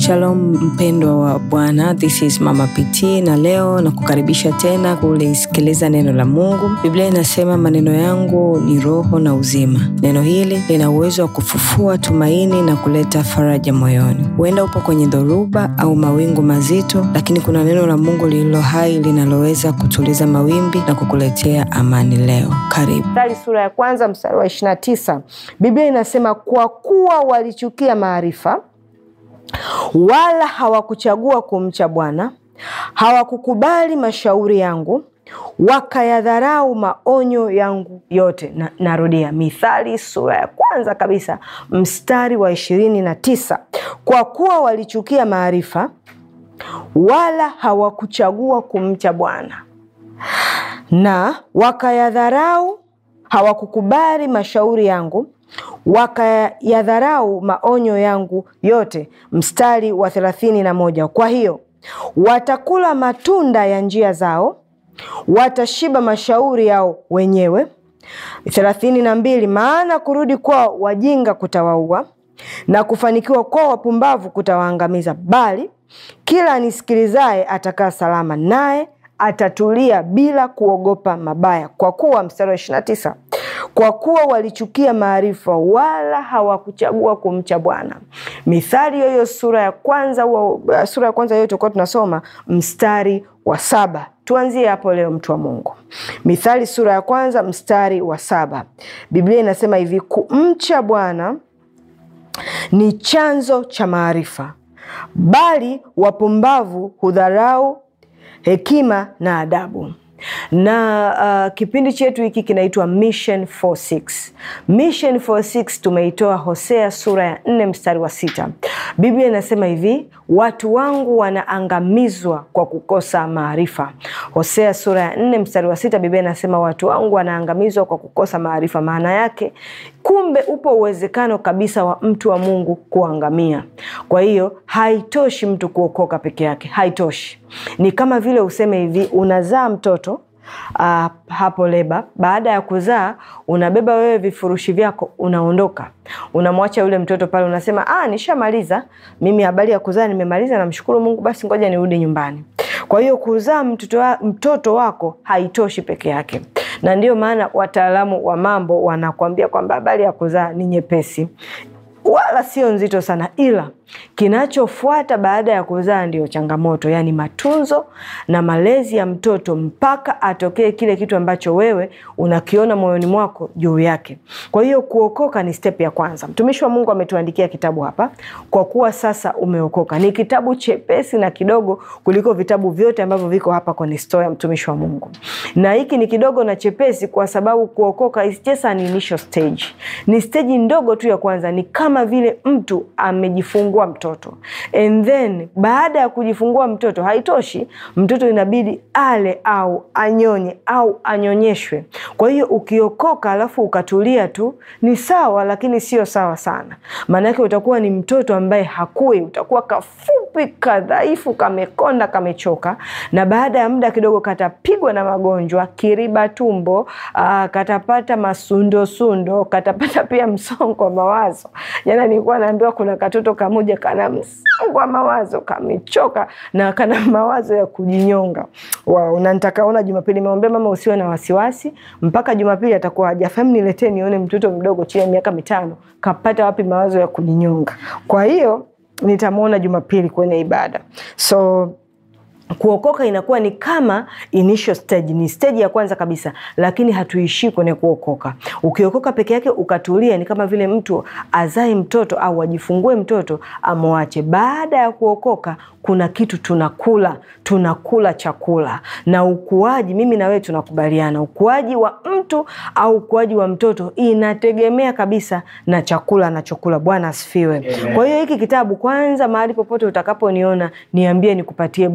Shalom mpendwa wa Bwana, this is Mama PT na leo na kukaribisha tena kulisikiliza neno la Mungu. Biblia inasema maneno yangu ni roho na uzima. Neno hili lina uwezo wa kufufua tumaini na kuleta faraja moyoni. Huenda upo kwenye dhoruba au mawingu mazito, lakini kuna neno la Mungu lililo hai linaloweza kutuliza mawimbi na kukuletea amani leo. Karibu. Mithali sura ya kwanza mstari wa ishirini na tisa Biblia inasema kwa kuwa walichukia maarifa wala hawakuchagua kumcha Bwana, hawakukubali mashauri yangu, wakayadharau maonyo yangu yote. Na, narudia Mithali sura ya kwanza kabisa mstari wa ishirini na tisa kwa kuwa walichukia maarifa wala hawakuchagua kumcha Bwana na wakayadharau, hawakukubali mashauri yangu wakayadharau maonyo yangu yote. Mstari wa thelathini na moja kwa hiyo watakula matunda ya njia zao, watashiba mashauri yao wenyewe. thelathini na mbili maana kurudi kwao wajinga kutawaua na kufanikiwa kwao wapumbavu kutawaangamiza, bali kila anisikilizaye atakaa salama, naye atatulia bila kuogopa mabaya. Kwa kuwa mstari wa ishirini na tisa kwa kuwa walichukia maarifa wala hawakuchagua kumcha Bwana. Mithali hiyo sura ya kwanza wa, sura ya kwanza hiyo tulikuwa tunasoma mstari wa saba. Tuanzie hapo leo, mtu wa Mungu. Mithali sura ya kwanza mstari wa saba, Biblia inasema hivi: kumcha Bwana ni chanzo cha maarifa, bali wapumbavu hudharau hekima na adabu na uh, kipindi chetu hiki kinaitwa Mission 46. Mission 46 tumeitoa Hosea sura ya nne mstari wa sita. Biblia inasema hivi, watu wangu wanaangamizwa kwa kukosa maarifa. Hosea sura ya nne mstari wa sita, Biblia inasema watu wangu wanaangamizwa kwa kukosa maarifa. Maana yake kumbe upo uwezekano kabisa wa mtu wa Mungu kuangamia. Kwa hiyo haitoshi mtu kuokoka peke yake, haitoshi. Ni kama vile useme hivi, unazaa mtoto Uh, hapo leba, baada ya kuzaa unabeba wewe vifurushi vyako, unaondoka, unamwacha yule mtoto pale, unasema ah, nishamaliza mimi habari ya kuzaa nimemaliza, namshukuru Mungu, basi ngoja nirudi nyumbani. Kwa hiyo kuzaa mtoto, wa, mtoto wako haitoshi peke yake, na ndiyo maana wataalamu wa mambo wanakuambia kwamba habari ya kuzaa ni nyepesi wala sio nzito sana, ila kinachofuata baada ya kuzaa ndiyo changamoto, yaani matunzo na malezi ya mtoto mpaka atokee kile kitu ambacho wewe unakiona moyoni mwako juu yake. Kwa hiyo kuokoka ni step ya kwanza. Mtumishi wa Mungu ametuandikia kitabu hapa, kwa kuwa sasa umeokoka. Ni kitabu chepesi na kidogo kuliko vitabu vyote ambavyo viko hapa kwenye store ya mtumishi wa Mungu, na hiki ni kidogo na chepesi kwa sababu kuokoka is just an initial stage, ni stage ndogo tu ya kwanza. Ni kama vile mtu amejifungua mtoto and then baada ya kujifungua mtoto haitoshi, mtoto inabidi ale au anyonye au anyonyeshwe. Kwa hiyo ukiokoka alafu ukatulia tu ni sawa, lakini sio sawa sana, maanake utakuwa ni mtoto ambaye hakui, utakuwa kafupi, kadhaifu, kamekonda, kamechoka, na baada ya muda kidogo katapigwa na magonjwa, kiriba tumbo, aa, katapata masundosundo, katapata pia msongo wa mawazo. Jana nilikuwa naambiwa kuna katoto kamoja kana msongo wa mawazo, kamechoka na kana mawazo ya kujinyonga. Wow, na nitakaona Jumapili. Nimemwambia mama usiwe na wasiwasi, mpaka Jumapili atakuwa hajafahamu, niletee nione mtoto mdogo chini ya miaka mitano kapata wapi mawazo ya kujinyonga. Kwa hiyo nitamwona Jumapili kwenye ibada so kuokoka inakuwa ni kama initial stage, ni stage ya kwanza kabisa, lakini hatuishii kwenye kuokoka. Ukiokoka peke yake ukatulia, ni kama vile mtu azae mtoto au ajifungue mtoto amwache. Baada ya kuokoka kuna kitu tunakula, tunakula chakula na ukuaji. Mimi na wewe tunakubaliana, ukuaji wa mtu au ukuaji wa mtoto inategemea kabisa na chakula anachokula. Bwana asifiwe. Kwa hiyo hiki kitabu kwanza, mahali popote utakaponiona, niambie nikupatie bure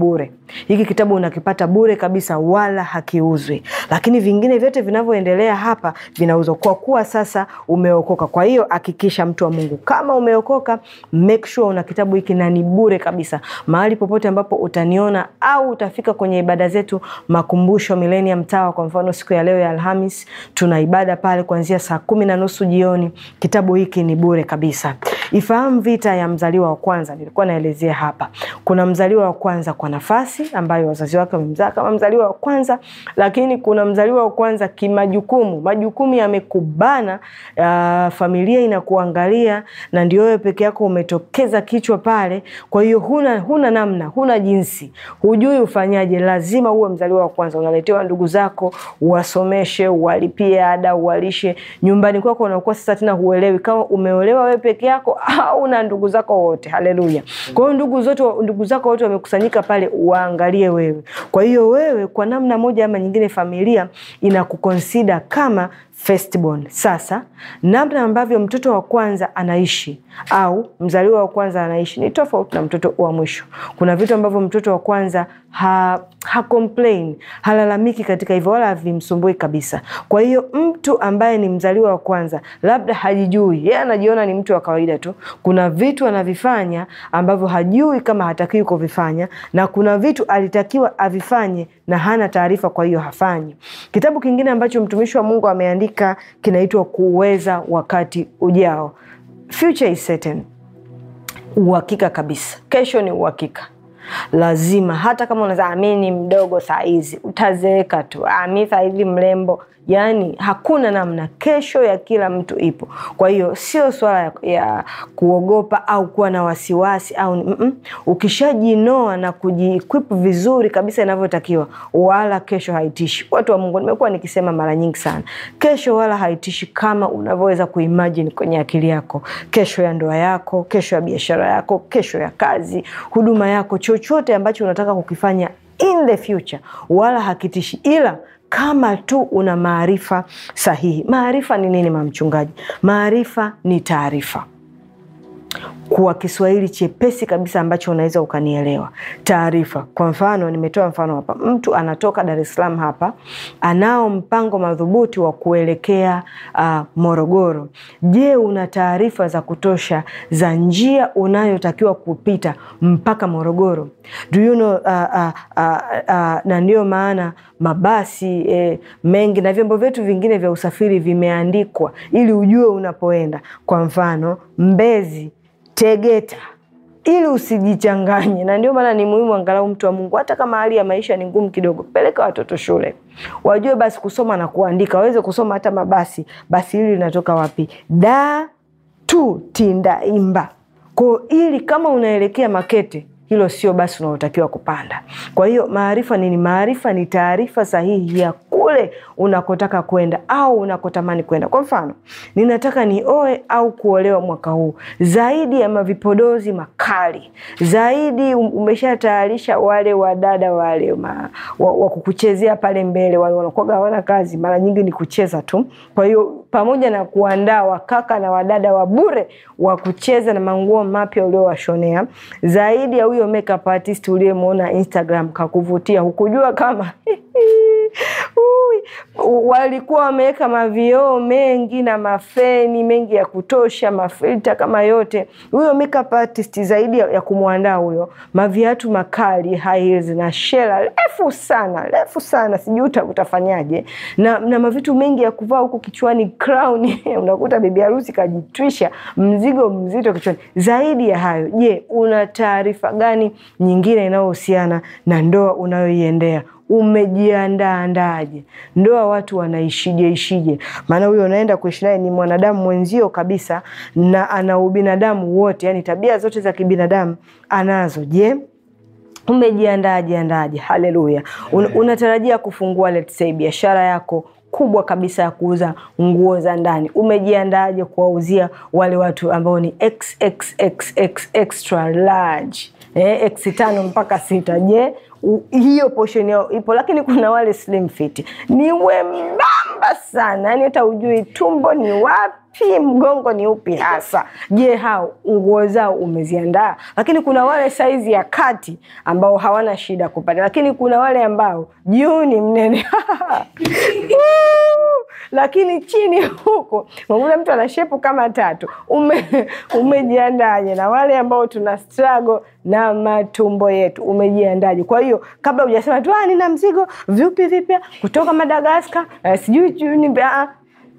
Hiki kitabu unakipata bure kabisa, wala hakiuzwi, lakini vingine vyote vinavyoendelea hapa vinauzwa kwa kuwa sasa umeokoka. Kwa hiyo hakikisha, mtu wa Mungu, kama umeokoka, make sure una kitabu hiki na ni bure kabisa. Mahali popote ambapo utaniona au utafika kwenye ibada zetu Makumbusho Millennium Tower, kwa mfano siku ya leo ya Alhamis tuna ibada pale kuanzia saa kumi na nusu jioni. Kitabu hiki ni bure kabisa. Ifahamu vita ya mzaliwa wa kwanza, nilikuwa naelezea hapa. Kuna mzaliwa wa kwanza kwa nafasi ambayo wazazi wake wamemzaa kama mzaliwa wa kwanza, lakini kuna mzaliwa wa kwanza kimajukumu. Majukumu yamekubana, uh, familia inakuangalia na ndio wewe peke yako umetokeza kichwa pale. Kwa hiyo huna, huna namna, huna jinsi, hujui ufanyaje. Lazima uwe mzaliwa wa kwanza. Unaletewa ndugu zako, uwasomeshe, uwalipie ada, uwalishe. Nyumbani kwako unakuwa sasa tena huelewi kama umeolewa wewe peke yako au na ndugu zako wote. Haleluya! Kwa hiyo ndugu zote, ndugu zako wote wamekusanyika pale, waangalie wewe. Kwa hiyo wewe, kwa namna moja ama nyingine, familia inakukonsida kama firstborn. Sasa namna ambavyo mtoto wa kwanza anaishi au mzaliwa wa kwanza anaishi ni tofauti na mtoto wa mwisho. Kuna vitu ambavyo mtoto wa kwanza ha, ha complain, halalamiki katika hivyo wala havimsumbui kabisa. Kwa hiyo mtu ambaye ni mzaliwa wa kwanza labda hajijui, yeye anajiona ni mtu wa kawaida tu. Kuna vitu anavifanya ambavyo hajui kama hatakiwi kuvifanya, na kuna vitu alitakiwa avifanye na hana taarifa, kwa hiyo hafanyi. Kitabu kingine ambacho mtumishi wa Mungu ameandika kinaitwa Kuweza Wakati Ujao. Future is certain, uhakika kabisa. Kesho ni uhakika lazima hata kama unasema mi ni mdogo saa hizi, utazeeka tu. Mi saa hizi mrembo, yaani hakuna namna. Kesho ya kila mtu ipo. Kwa hiyo sio swala ya, ya kuogopa au kuwa na wasiwasi au mm -mm. Ukishajinoa na kujiequip vizuri kabisa inavyotakiwa, wala kesho haitishi. Watu wa Mungu, nimekuwa nikisema mara nyingi sana, kesho wala haitishi kama unavyoweza kuimagine kwenye akili yako. Kesho ya ndoa yako, kesho ya biashara yako, kesho ya kazi, huduma yako chochote ambacho unataka kukifanya in the future wala hakitishi, ila kama tu una maarifa sahihi. Maarifa ni nini, mamchungaji? Maarifa ni taarifa kwa Kiswahili chepesi kabisa ambacho unaweza ukanielewa. Taarifa, kwa mfano, nimetoa mfano hapa, mtu anatoka Dar es Salaam hapa, anao mpango madhubuti wa kuelekea uh, Morogoro. Je, una taarifa za kutosha za njia unayotakiwa kupita mpaka Morogoro? Do you know, uh, uh, uh, uh, na ndiyo maana mabasi eh, mengi na vyombo vyetu vingine vya usafiri vimeandikwa ili ujue unapoenda. Kwa mfano Mbezi Tegeta ili usijichanganye, na ndio maana ni muhimu angalau mtu wa Mungu, hata kama hali ya maisha ni ngumu kidogo, peleka watoto shule, wajue basi kusoma na kuandika, waweze kusoma hata mabasi. Basi hili linatoka wapi? Da tu Tindaimba. Kwa ili kama unaelekea Makete, hilo sio basi unaotakiwa kupanda. Kwa hiyo maarifa nini? Maarifa ni taarifa sahihi ya kule unakotaka kwenda au unakotamani kwenda. Kwa mfano, ninataka nioe au kuolewa mwaka huu, zaidi ya mavipodozi makali zaidi, umeshatayarisha wale wadada wale ma, wa, wa kukuchezea pale mbele, wale wanakuwaga hawana kazi, mara nyingi ni kucheza tu. Kwa hiyo pamoja na kuandaa wakaka na wadada wa bure wa kucheza na manguo mapya uliowashonea, zaidi ya huyo makeup artist uliyemwona Instagram kakuvutia, hukujua kama walikuwa wameweka mavioo mengi na mafeni mengi ya kutosha, mafilta kama yote. Huyo makeup artist zaidi ya kumwandaa huyo, maviatu makali high heels na shela refu sana refu sana, sijui utafanyaje na, na mavitu mengi ya kuvaa huku kichwani crown unakuta bibi harusi kajitwisha mzigo mzito kichwani. Zaidi ya hayo, je, una taarifa gani nyingine inayohusiana na ndoa unayoiendea? Umejiandaandaje? Ndoa watu wanaishije ishije? Maana huyo unaenda kuishi naye ni mwanadamu mwenzio kabisa, na ana ubinadamu wote, yani tabia zote za kibinadamu anazo. Je, umejiandaje andaje? Haleluya! Un, unatarajia kufungua let's say biashara yako kubwa kabisa ya kuuza nguo za ndani. Umejiandaje kuwauzia wale watu ambao ni XXXX extra large eh, x tano mpaka sita. Je, u- hiyo portion yao ipo? Lakini kuna wale slim fit ni wembamba sana, yani hata ujui tumbo ni wapi, mgongo ni upi hasa. Je, hao nguo zao umeziandaa? Lakini kuna wale saizi ya kati ambao hawana shida kupata, lakini kuna wale ambao juu ni mnene Woo! lakini chini huko unakuta mtu ana shepu kama tatu. Ume, umejiandaje? Na wale ambao tuna struggle na matumbo yetu umejiandaje? Kwa hiyo kabla hujasema tu "Ah, nina mzigo vipi vipya kutoka Madagaskar eh, sijui sijui ni ah,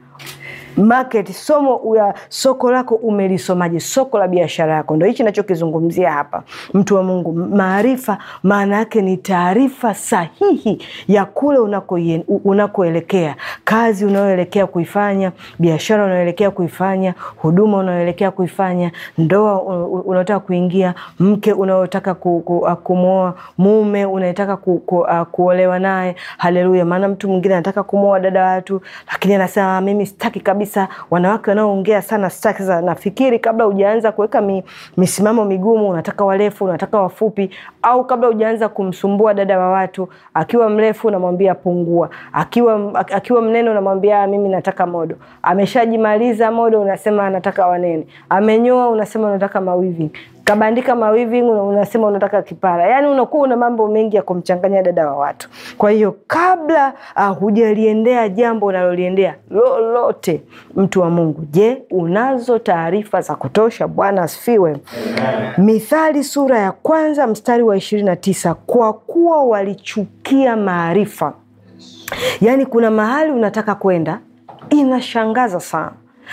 market somo ya soko lako umelisomaje? Soko la biashara yako, ndo hichi nachokizungumzia hapa, mtu wa Mungu. Maarifa maana yake ni taarifa sahihi ya kule unakoien- u- unakoelekea, kazi unayoelekea kuifanya, biashara unayoelekea kuifanya, huduma unayoelekea kuifanya, ndoa u- u- unaotaka kuingia, mke unaotaka ku, ku, uh, kumwoa, mume unayetaka ku, ku, uh, kuolewa naye. Haleluya! Maana mtu mwingine anataka kumwoa dada watu, lakini anasema mimi sitaki kabisa. Wanawake wanaoongea sana sitaki. Sasa nafikiri kabla hujaanza kuweka mi, misimamo migumu, unataka warefu, unataka wafupi, au kabla hujaanza kumsumbua dada wa watu, akiwa mrefu unamwambia pungua, akiwa akiwa mnene unamwambia "Ah, mimi nataka modo. Ameshajimaliza modo, unasema anataka wanene. Amenyoa, unasema unataka mawivi kabandika mawivi una- unasema unataka kipara, yaani unakuwa una mambo mengi ya kumchanganya dada wa watu. Kwa hiyo kabla uh, hujaliendea jambo unaloliendea lolote, mtu wa Mungu, je, unazo taarifa za kutosha? Bwana asifiwe. Mithali sura ya kwanza mstari wa ishirini na tisa kwa kuwa walichukia maarifa. Yaani kuna mahali unataka kwenda, inashangaza sana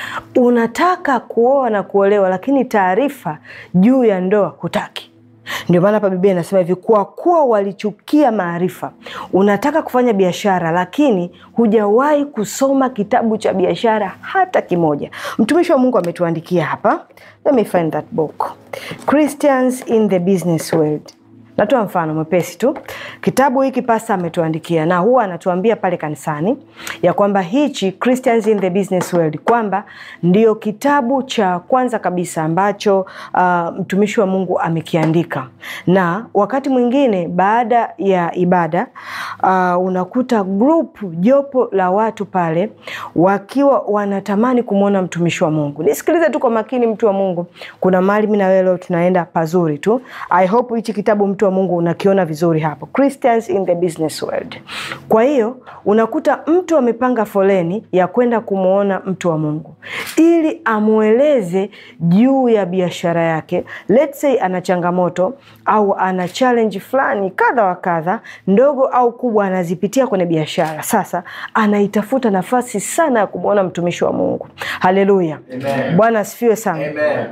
unataka kuoa na kuolewa, lakini taarifa juu ya ndoa hutaki. Ndio maana hapa Biblia inasema hivi, kwa kuwa walichukia maarifa. Unataka kufanya biashara, lakini hujawahi kusoma kitabu cha biashara hata kimoja. Mtumishi wa Mungu ametuandikia hapa, let me find that book, Christians in the Business World. Natoa mfano mwepesi tu. Kitabu hiki pasta ametuandikia na huwa anatuambia pale kanisani ya kwamba hichi Christians in the Business World kwamba ndio kitabu cha kwanza kabisa ambacho uh, mtumishi wa Mungu amekiandika, na wakati mwingine baada ya ibada uh, unakuta group jopo la watu pale wakiwa wanatamani kumwona mtumishi wa Mungu. Nisikilize tu kwa makini, mtu wa Mungu, kuna mahali mimi na wewe leo tunaenda pazuri tu. I hope hichi kitabu mtu wa Mungu unakiona vizuri hapo, Christians in the Business World. Kwa hiyo unakuta mtu amepanga foleni ya kwenda kumwona mtu wa Mungu ili amweleze juu ya biashara yake. Let's say ana changamoto au ana challenge fulani kadha wa kadha, ndogo au kubwa, anazipitia kwenye biashara. Sasa anaitafuta nafasi sana ya kumwona mtumishi wa Mungu. Haleluya, Bwana asifiwe sana. Amen.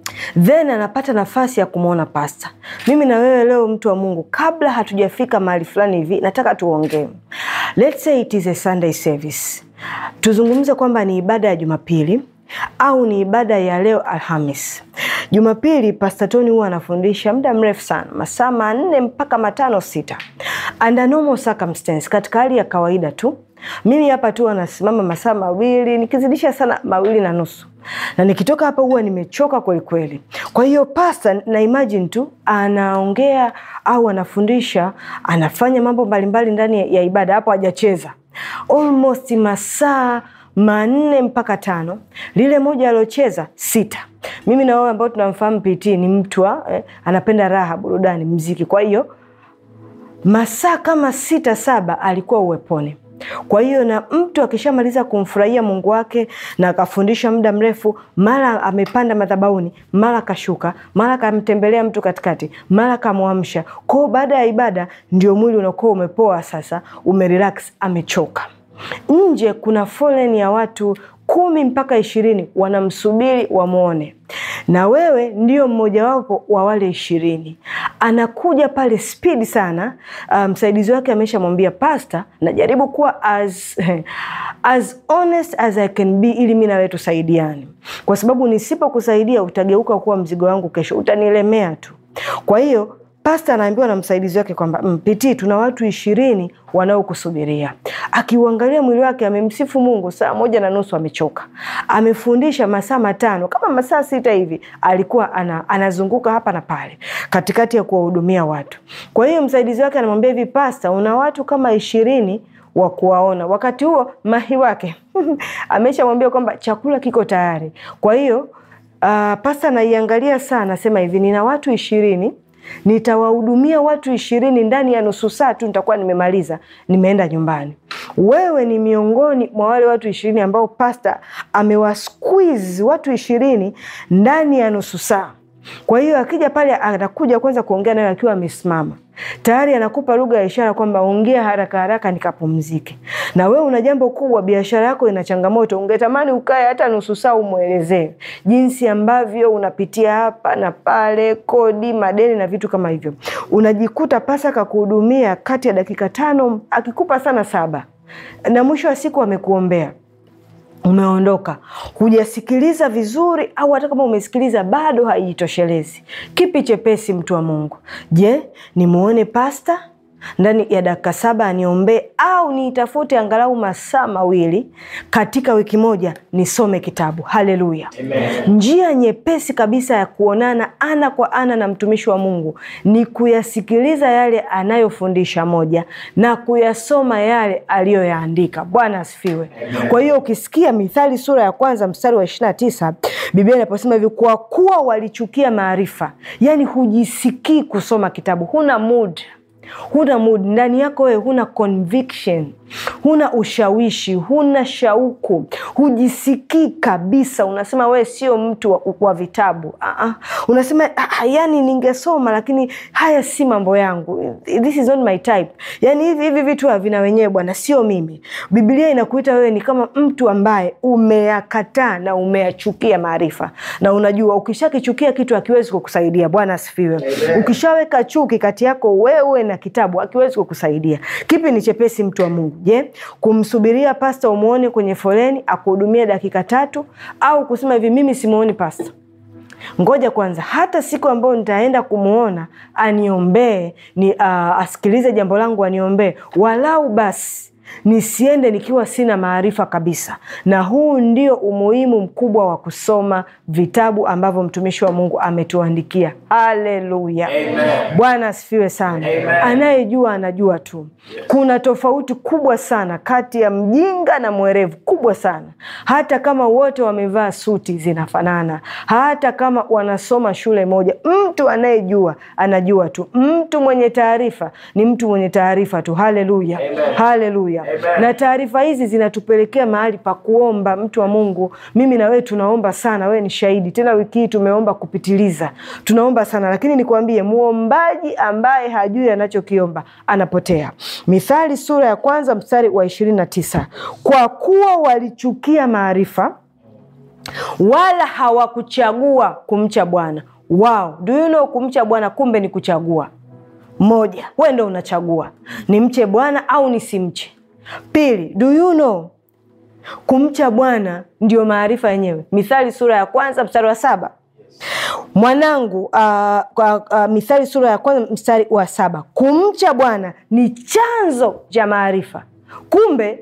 then anapata nafasi ya kumwona pasta. Mimi na wewe leo, mtu wa Mungu, kabla hatujafika mahali fulani hivi, nataka tuongee. Let's say it is a Sunday service, tuzungumze kwamba ni ibada ya Jumapili au ni ibada ya leo Alhamis. Jumapili Pastor Tony huwa anafundisha muda mrefu sana, masaa manne mpaka matano sita, under normal circumstance, katika hali ya kawaida tu. Mimi hapa tu anasimama masaa mawili, nikizidisha sana mawili na nusu na nikitoka hapa huwa nimechoka kweli kweli. Kwa hiyo pasta na imagine tu anaongea au anafundisha, anafanya mambo mbalimbali ndani ya ibada, hapo hajacheza almost masaa manne mpaka tano, lile moja aliocheza sita. Mimi na wewe ambao tunamfahamu PT ni mtu wa, eh, anapenda raha, burudani, mziki. Kwa hiyo masaa kama sita saba alikuwa uweponi. Kwa hiyo na mtu akishamaliza kumfurahia Mungu wake na akafundisha muda mrefu, mara amepanda madhabahuni, mara kashuka, mara kamtembelea mtu katikati, mara kamwamsha kwao. Baada ya ibada ndio mwili unakuwa umepoa, sasa umerelax, amechoka. Nje kuna foleni ya watu kumi mpaka ishirini wanamsubiri wamwone, na wewe ndio mmojawapo wa wale ishirini. Anakuja pale spidi sana. Msaidizi um, wake ameshamwambia pasta, najaribu kuwa as, as honest as I can be ili mi nawe tusaidiane, kwa sababu nisipokusaidia utageuka kuwa mzigo wangu kesho, utanilemea tu. Kwa hiyo pasta anaambiwa na msaidizi wake kwamba mpitii, tuna watu ishirini wanaokusubiria. Akiuangalia mwili wake, amemsifu Mungu saa moja na nusu, amechoka. Amefundisha masaa matano kama masaa sita hivi, alikuwa ana, anazunguka hapa na pale katikati ya kuwahudumia watu. Kwa hiyo msaidizi wake anamwambia hivi, pasta, una watu kama ishirini wa kuwaona. Wakati huo mahi wake ameshamwambia kwamba chakula kiko tayari. Kwa hiyo uh, pasta anaiangalia saa, anasema hivi, nina watu ishirini nitawahudumia watu ishirini ndani ya nusu saa tu, nitakuwa nimemaliza, nimeenda nyumbani. Wewe ni miongoni mwa wale watu ishirini ambao pasta amewasqueeze watu ishirini ndani ya nusu saa. Kwa hiyo akija pale, anakuja kwanza kuongea nayo akiwa amesimama tayari anakupa lugha ya ishara kwamba ongea haraka haraka nikapumzike. Na wewe una jambo kubwa, biashara yako ina changamoto, ungetamani ukae hata nusu saa umwelezee jinsi ambavyo unapitia hapa na pale, kodi, madeni na vitu kama hivyo. Unajikuta pasa kakuhudumia kati ya dakika tano, akikupa sana saba, na mwisho wa siku amekuombea umeondoka hujasikiliza vizuri, au hata kama umesikiliza bado haijitoshelezi. Kipi chepesi, mtu wa Mungu? Je, nimuone pasta ndani ya dakika saba aniombee, au niitafute angalau masaa mawili katika wiki moja nisome kitabu? Haleluya! Njia nyepesi kabisa ya kuonana ana kwa ana na mtumishi wa Mungu ni kuyasikiliza yale anayofundisha moja na kuyasoma yale aliyoyaandika. Bwana asifiwe. Kwa hiyo ukisikia Mithali sura ya kwanza mstari wa ishirini na tisa Biblia inaposema hivi, kwa kuwa walichukia maarifa, yaani hujisikii kusoma kitabu, huna mood huna mood ndani yako wewe, huna conviction, huna ushawishi, huna shauku, hujisikii kabisa. Unasema wewe sio mtu wa, wa vitabu. uh-uh. Unasema ah, yani ningesoma lakini haya si mambo yangu, this is not my type. Yani hivi hivi vitu havina wenyewe bwana, sio mimi. Biblia inakuita wewe ni kama mtu ambaye umeyakataa na umeyachukia maarifa, na unajua ukishakichukia kitu hakiwezi kukusaidia. Bwana asifiwe. Ukishaweka chuki kati yako wewe na kitabu hakiwezi kukusaidia. Kipi ni chepesi, mtu wa Mungu? Je, kumsubiria pasta umwone kwenye foleni akuhudumia dakika tatu, au kusema hivi, mimi simuoni pasta, ngoja kwanza, hata siku ambayo nitaenda kumwona aniombee, ni uh, asikilize jambo langu, aniombee walau basi nisiende nikiwa sina maarifa kabisa. Na huu ndio umuhimu mkubwa wa kusoma vitabu ambavyo mtumishi wa Mungu ametuandikia. Haleluya, Bwana asifiwe sana. Anayejua anajua tu. Kuna tofauti kubwa sana kati ya mjinga na mwerevu, kubwa sana. Hata kama wote wamevaa suti zinafanana, hata kama wanasoma shule moja, mtu anayejua anajua tu. Mtu mwenye taarifa ni mtu mwenye taarifa tu. Haleluya, haleluya. Na taarifa hizi zinatupelekea mahali pa kuomba. Mtu wa Mungu, mimi na wewe tunaomba sana, wewe ni shahidi. Tena wiki hii tumeomba kupitiliza, tunaomba sana, lakini nikwambie, muombaji ambaye hajui anachokiomba anapotea. Mithali sura ya kwanza mstari wa ishirini na tisa kwa kuwa walichukia maarifa wala hawakuchagua kumcha Bwana. Wow, do you know kumcha Bwana kumbe ni kuchagua. Moja, wewe ndo unachagua nimche Bwana au nisimche. Pili, do you know kumcha Bwana ndio maarifa yenyewe. Mithali sura ya kwanza mstari wa saba mwanangu. Uh, uh, Mithali sura ya kwanza mstari wa saba kumcha Bwana ni chanzo cha maarifa. Kumbe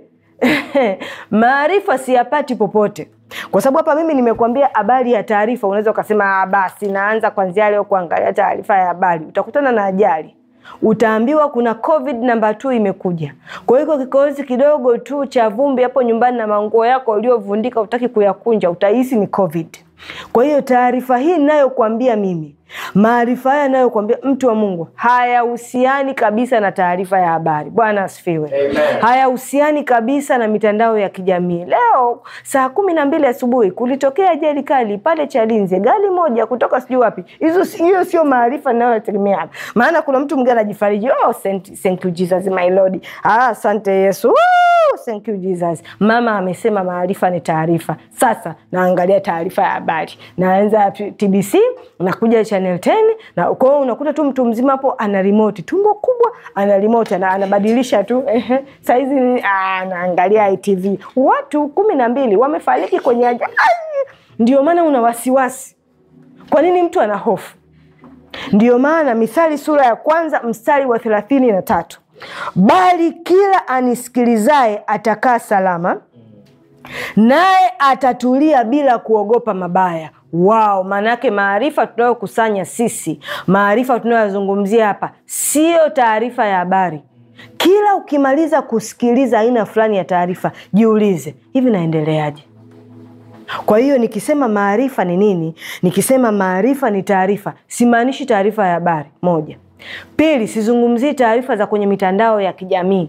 maarifa siyapati popote kwa sababu hapa mimi nimekuambia habari ya taarifa. Unaweza ukasema basi naanza kwanzia leo kuangalia taarifa ya habari, utakutana na ajali utaambiwa kuna covid namba 2 imekuja. Kwa hiyo kikohozi kidogo tu cha vumbi hapo nyumbani na manguo yako uliovundika utaki kuyakunja, utahisi ni covid. Kwa hiyo taarifa hii ninayokuambia mimi, maarifa haya nayokuambia mtu wa Mungu, hayahusiani kabisa na taarifa ya habari. Bwana asifiwe. Hayahusiani kabisa na mitandao ya kijamii. Leo saa kumi na mbili asubuhi kulitokea ajali kali pale Chalinze, gari moja kutoka sijui wapi. Hizo hiyo sio maarifa ninayotegemea, maana kuna mtu mwingine anajifariji, oh, thank you Jesus my Lord, ah, asante Yesu, oh, thank you Jesus. Mama amesema maarifa ni taarifa. Sasa naangalia taarifa ya habari, naanza TBC, nakuja Channel 10 na kwa hiyo unakuta tu mtu mzima hapo ana remote, tumbo kubwa, ana remote ana, anabadilisha tu ehe, saizi anaangalia ITV. Watu kumi na mbili wamefariki kwenye ajali. Ndio maana una wasiwasi. Kwa nini mtu ana hofu? Ndiyo maana Mithali sura ya kwanza mstari wa thelathini na tatu bali kila anisikilizaye atakaa salama, naye atatulia bila kuogopa mabaya. Wao, maanake maarifa tunayokusanya sisi, maarifa tunayozungumzia hapa siyo taarifa ya habari. Kila ukimaliza kusikiliza aina fulani ya taarifa, jiulize, hivi naendeleaje? Kwa hiyo nikisema maarifa ni nini? Nikisema maarifa ni taarifa, simaanishi taarifa ya habari. Moja. Pili, sizungumzii taarifa za kwenye mitandao ya kijamii.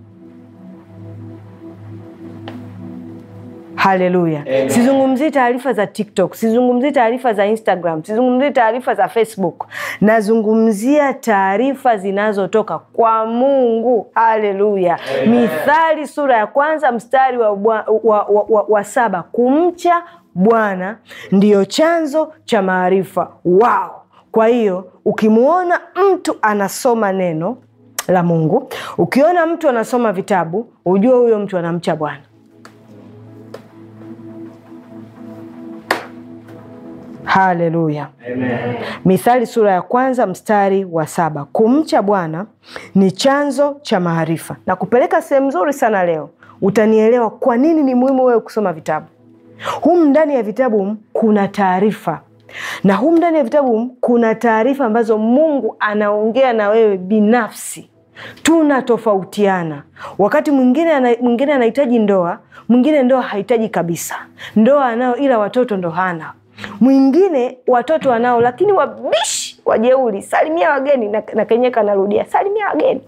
Haleluya! Sizungumzii taarifa za TikTok, sizungumzii taarifa za Instagram, sizungumzii taarifa za Facebook. Nazungumzia taarifa zinazotoka kwa Mungu. Haleluya! Mithali sura ya kwanza mstari wa, wa, wa, wa, wa, wa saba, kumcha Bwana ndiyo chanzo cha maarifa. Wao! Kwa hiyo ukimwona mtu anasoma neno la Mungu, ukiona mtu anasoma vitabu, ujue huyo mtu anamcha Bwana. Haleluya! Mithali sura ya kwanza mstari wa saba kumcha Bwana ni chanzo cha maarifa. Na kupeleka sehemu nzuri sana leo, utanielewa kwa nini ni muhimu wewe kusoma vitabu. Humu ndani ya vitabu humu kuna taarifa, na humu ndani ya vitabu humu kuna taarifa ambazo Mungu anaongea na wewe binafsi. Tunatofautiana. Wakati mwingine ana, mwingine anahitaji ndoa, mwingine ndoa hahitaji kabisa. Ndoa anayo ila watoto ndo hana mwingine watoto wanao lakini wabishi wajeuri, salimia wageni na, na Kenyeka narudia salimia wageni,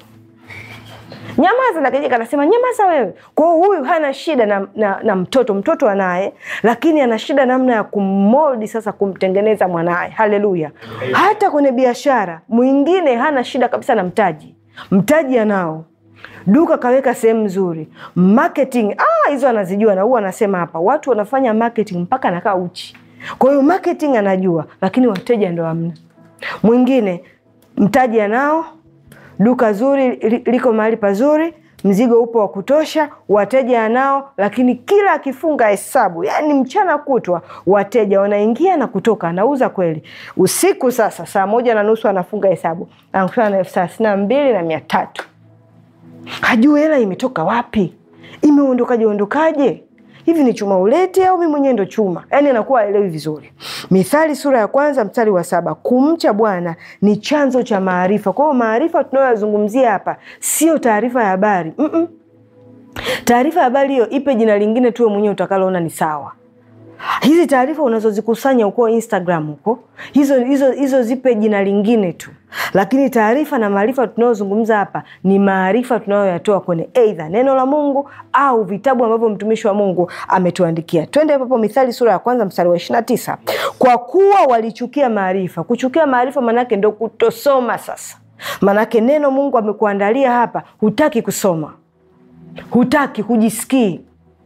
nyamaza na Kenyeka anasema nyamaza wewe. Kwa hiyo huyu hana shida na, na, na mtoto, mtoto anaye, lakini ana shida namna ya kummoldi sasa, kumtengeneza mwanaye. Haleluya! Hata kwenye biashara mwingine hana shida kabisa na mtaji, mtaji anao duka kaweka sehemu nzuri, marketing ah, hizo anazijua, na huwa anasema hapa watu wanafanya marketing mpaka anakaa uchi kwa hiyo marketing anajua, lakini wateja ndo hamna. Mwingine mtaji anao, duka zuri liko mahali pazuri, mzigo upo wa kutosha, wateja anao, lakini kila akifunga hesabu, yani mchana kutwa wateja wanaingia na kutoka, anauza kweli. Usiku sasa saa moja na nusu anafunga hesabu, anakutana na elfu thelathini na mbili na mia tatu hajui hela imetoka wapi, imeondokaje ondokaje hivi ni chuma ulete au mi mwenyewe ndo chuma? Yaani anakuwa aelewi vizuri. Mithali sura ya kwanza mstari wa saba kumcha Bwana ni chanzo cha maarifa. Kwa hiyo maarifa tunayoyazungumzia hapa sio taarifa ya habari mm -mm. Taarifa ya habari hiyo ipe jina lingine tuwe mwenyewe utakaloona ni sawa. Hizi taarifa unazozikusanya huko Instagram huko, hizo, hizo, hizo zipe jina lingine tu, lakini taarifa na maarifa tunayozungumza hapa ni maarifa tunayoyatoa kwenye eidha neno la Mungu au vitabu ambavyo mtumishi wa Mungu ametuandikia. Twende hapo Mithali sura ya kwanza mstari wa ishirini na tisa kwa kuwa walichukia maarifa. Kuchukia maarifa maanake ndo kutosoma. Sasa maanake neno Mungu amekuandalia hapa, hutaki kusoma, hutaki, hujisikii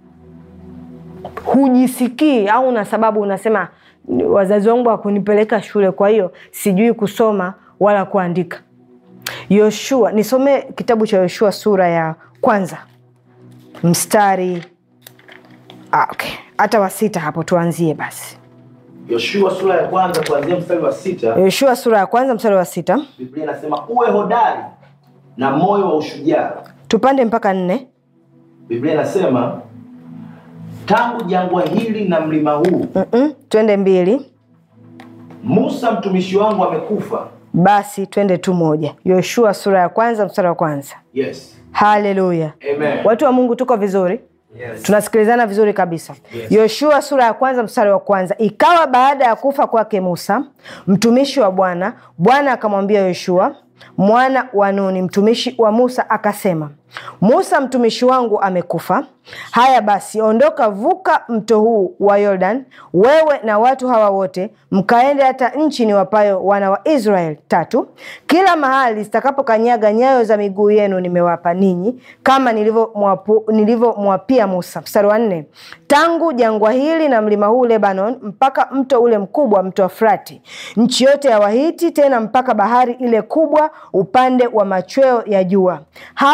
hujisikii au na sababu unasema wazazi wangu hawakunipeleka shule, kwa hiyo sijui kusoma wala kuandika. Yoshua, nisome kitabu cha Yoshua sura ya kwanza mstari ah, okay. hata wa sita hapo tuanzie basi. Yoshua sura ya kwanza kuanzia mstari wa sita. Yoshua sura ya kwanza mstari wa sita Biblia inasema uwe hodari na moyo wa ushujaa. tupande mpaka nne. Biblia inasema tangu jangwa hili na mlima huu Mm-mm, twende mbili Musa mtumishi wangu amekufa. basi twende tu moja. Yoshua sura ya kwanza mstari wa kwanza. Yes. Haleluya! Amen. Watu wa Mungu, tuko vizuri? Yes. tunasikilizana vizuri kabisa Yes. yoshua sura ya kwanza mstari wa kwanza ikawa baada ya kufa kwake musa mtumishi wa bwana bwana akamwambia yoshua mwana wa nuni mtumishi wa musa akasema musa mtumishi wangu amekufa haya basi ondoka vuka mto huu wa yordan wewe na watu hawa wote mkaende hata nchi ni wapayo wana wa israeli tatu kila mahali zitakapokanyaga nyayo za miguu yenu nimewapa ninyi kama nilivyomwapu- nilivyomwapia musa mstari wa nne tangu jangwa hili na mlima huu lebanon mpaka mto ule mkubwa mto wa frati nchi yote ya wahiti tena mpaka bahari ile kubwa upande wa machweo ya jua hapo ndipo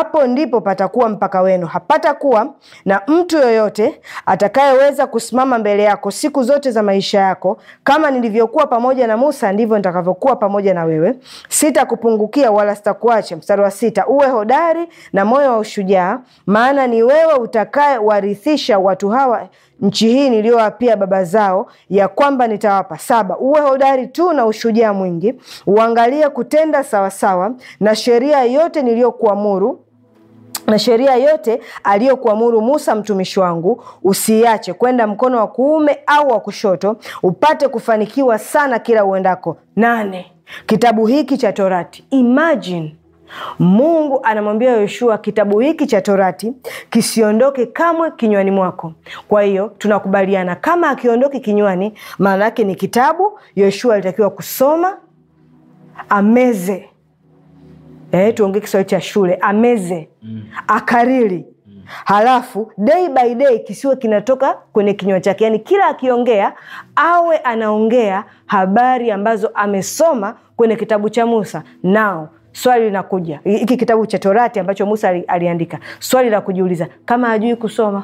ndipo patakuwa mpaka wenu. Hapata kuwa na mtu yoyote atakayeweza kusimama mbele yako siku zote za maisha yako. Kama nilivyokuwa pamoja na Musa, ndivyo nitakavyokuwa pamoja na wewe. Sitakupungukia wala sitakuacha. Mstari wa sita, uwe hodari na moyo wa ushujaa, maana ni wewe utakayewarithisha watu hawa nchi hii niliyowapia baba zao ya kwamba nitawapa. Saba, uwe hodari tu na ushujaa mwingi, uangalie kutenda sawasawa na sheria yote niliyokuamuru na sheria yote aliyokuamuru Musa mtumishi wangu, usiache kwenda mkono wa kuume au wa kushoto, upate kufanikiwa sana kila uendako. Nane, kitabu hiki cha Torati. Imagine Mungu anamwambia Yoshua kitabu hiki cha Torati kisiondoke kamwe kinywani mwako. Kwa hiyo tunakubaliana kama akiondoke kinywani, maana yake ni kitabu Yoshua alitakiwa kusoma, ameze Eh, tuongee Kiswahili cha shule, ameze akariri, halafu day by day kisiwe kinatoka kwenye kinywa chake, yaani kila akiongea awe anaongea habari ambazo amesoma kwenye kitabu cha Musa. Nao swali linakuja, hiki kitabu cha Torati ambacho Musa ali- aliandika, swali la kujiuliza, kama hajui kusoma,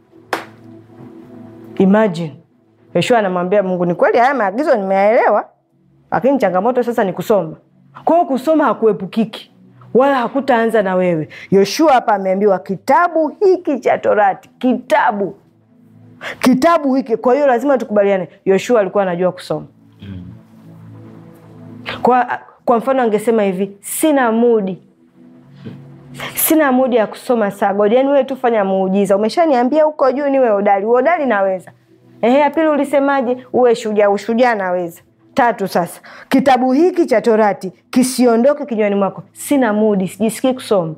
imagine Yoshua anamwambia Mungu, ni kweli haya maagizo nimeyaelewa, lakini changamoto sasa ni kusoma. Kwa hiyo kusoma hakuepukiki wala hakutaanza na wewe. Yoshua hapa ameambiwa kitabu hiki cha Torati, kitabu kitabu hiki. Kwa hiyo lazima tukubaliane, Yoshua alikuwa anajua kusoma. Kwa, kwa mfano angesema hivi, sina mudi sina mudi ya kusoma sagodi, yani wewe tu fanya muujiza. Umeshaniambia huko juu niwe hodari, uhodari naweza. Ehe, ya pili ulisemaje? Uwe shujaa, ushujaa naweza. Tatu, sasa kitabu hiki cha Torati kisiondoke kinywani mwako. Sina mudi, sijisikii kusoma.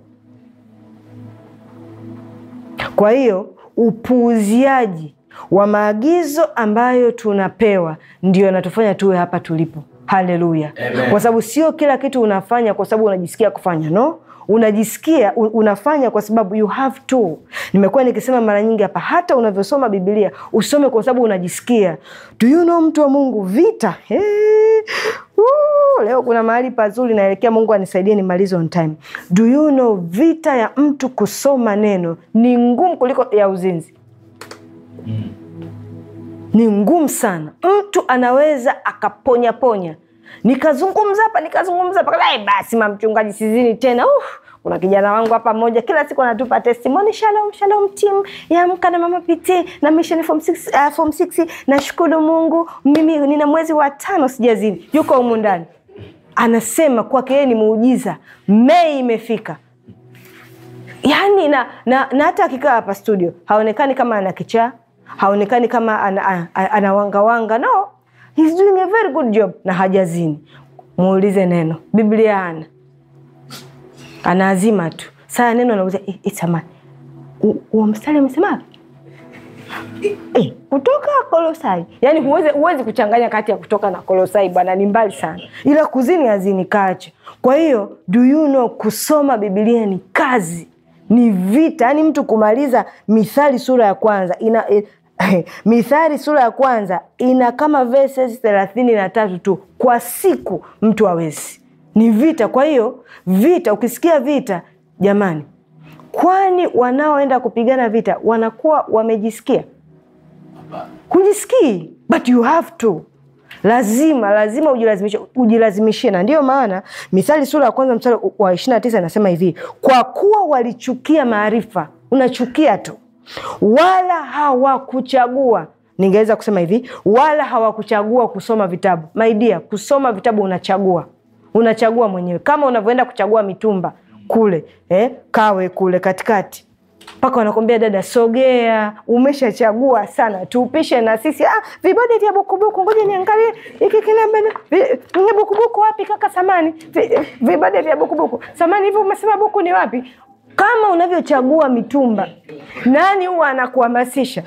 Kwa hiyo upuuziaji wa maagizo ambayo tunapewa ndio natufanya tuwe hapa tulipo. Haleluya! Amen. Kwa sababu sio kila kitu unafanya kwa sababu unajisikia kufanya, no unajisikia u- unafanya kwa sababu you have to. Nimekuwa nikisema mara nyingi hapa, hata unavyosoma Biblia usome kwa sababu unajisikia. Do you know, mtu wa Mungu, vita hey. Woo, leo kuna mahali pazuri naelekea. Mungu anisaidie nimalize on time. Do you know, vita ya mtu kusoma neno ni ngumu kuliko ya uzinzi ni ngumu sana. Mtu anaweza akaponyaponya, nikazungumza hapa nikazungumza hapa, "Ai, basi mamchungaji, sizini tena. Uf, kuna kijana wangu hapa mmoja kila siku anatupa testimony, shalom shalom team ya Amka na Mama PT na Mission Form 6 uh, Form 6 nashukuru Mungu, mimi nina mwezi wa tano sijazini. Yuko humu ndani anasema kwake yeye ni muujiza, Mei imefika yani na, na, na hata akikaa hapa studio haonekani kama ana kichaa haonekani kama ana, ana, ana wangawanga no he's doing a very good job na hajazini muulize neno biblia ana anaazima tu saa neno anauza itamani huo mstari amesema Eh, kutoka kolosai yaani huwezi, huwezi kuchanganya kati ya kutoka na kolosai bwana ni mbali sana ila kuzini hazini kache kwa hiyo do you know kusoma bibilia ni kazi ni vita yaani mtu kumaliza mithali sura ya kwanza ina eh, mithali sura ya kwanza ina kama verses thelathini na tatu tu kwa siku mtu hawezi ni vita kwa hiyo vita ukisikia vita jamani kwani wanaoenda kupigana vita wanakuwa wamejisikia hujisikii but you have to lazima lazima ujilazimishe ujilazimishie na ndiyo maana mithali sura ya kwanza mstari wa ishiri na tisa inasema hivi kwa kuwa walichukia maarifa unachukia tu wala hawakuchagua ningeweza kusema hivi wala hawakuchagua kusoma vitabu maidia kusoma vitabu unachagua unachagua mwenyewe kama unavyoenda kuchagua mitumba kule eh, kawe kule katikati mpaka wanakwambia dada sogea umeshachagua sana tuupishe na sisi ah, vibode vya bukubuku ngoja niangalie hiki kilembe vi- bukubuku wapi kaka samani Vi- vibode vya bukubuku samani hivi umesema buku ni wapi kama unavyochagua mitumba nani huwa anakuhamasisha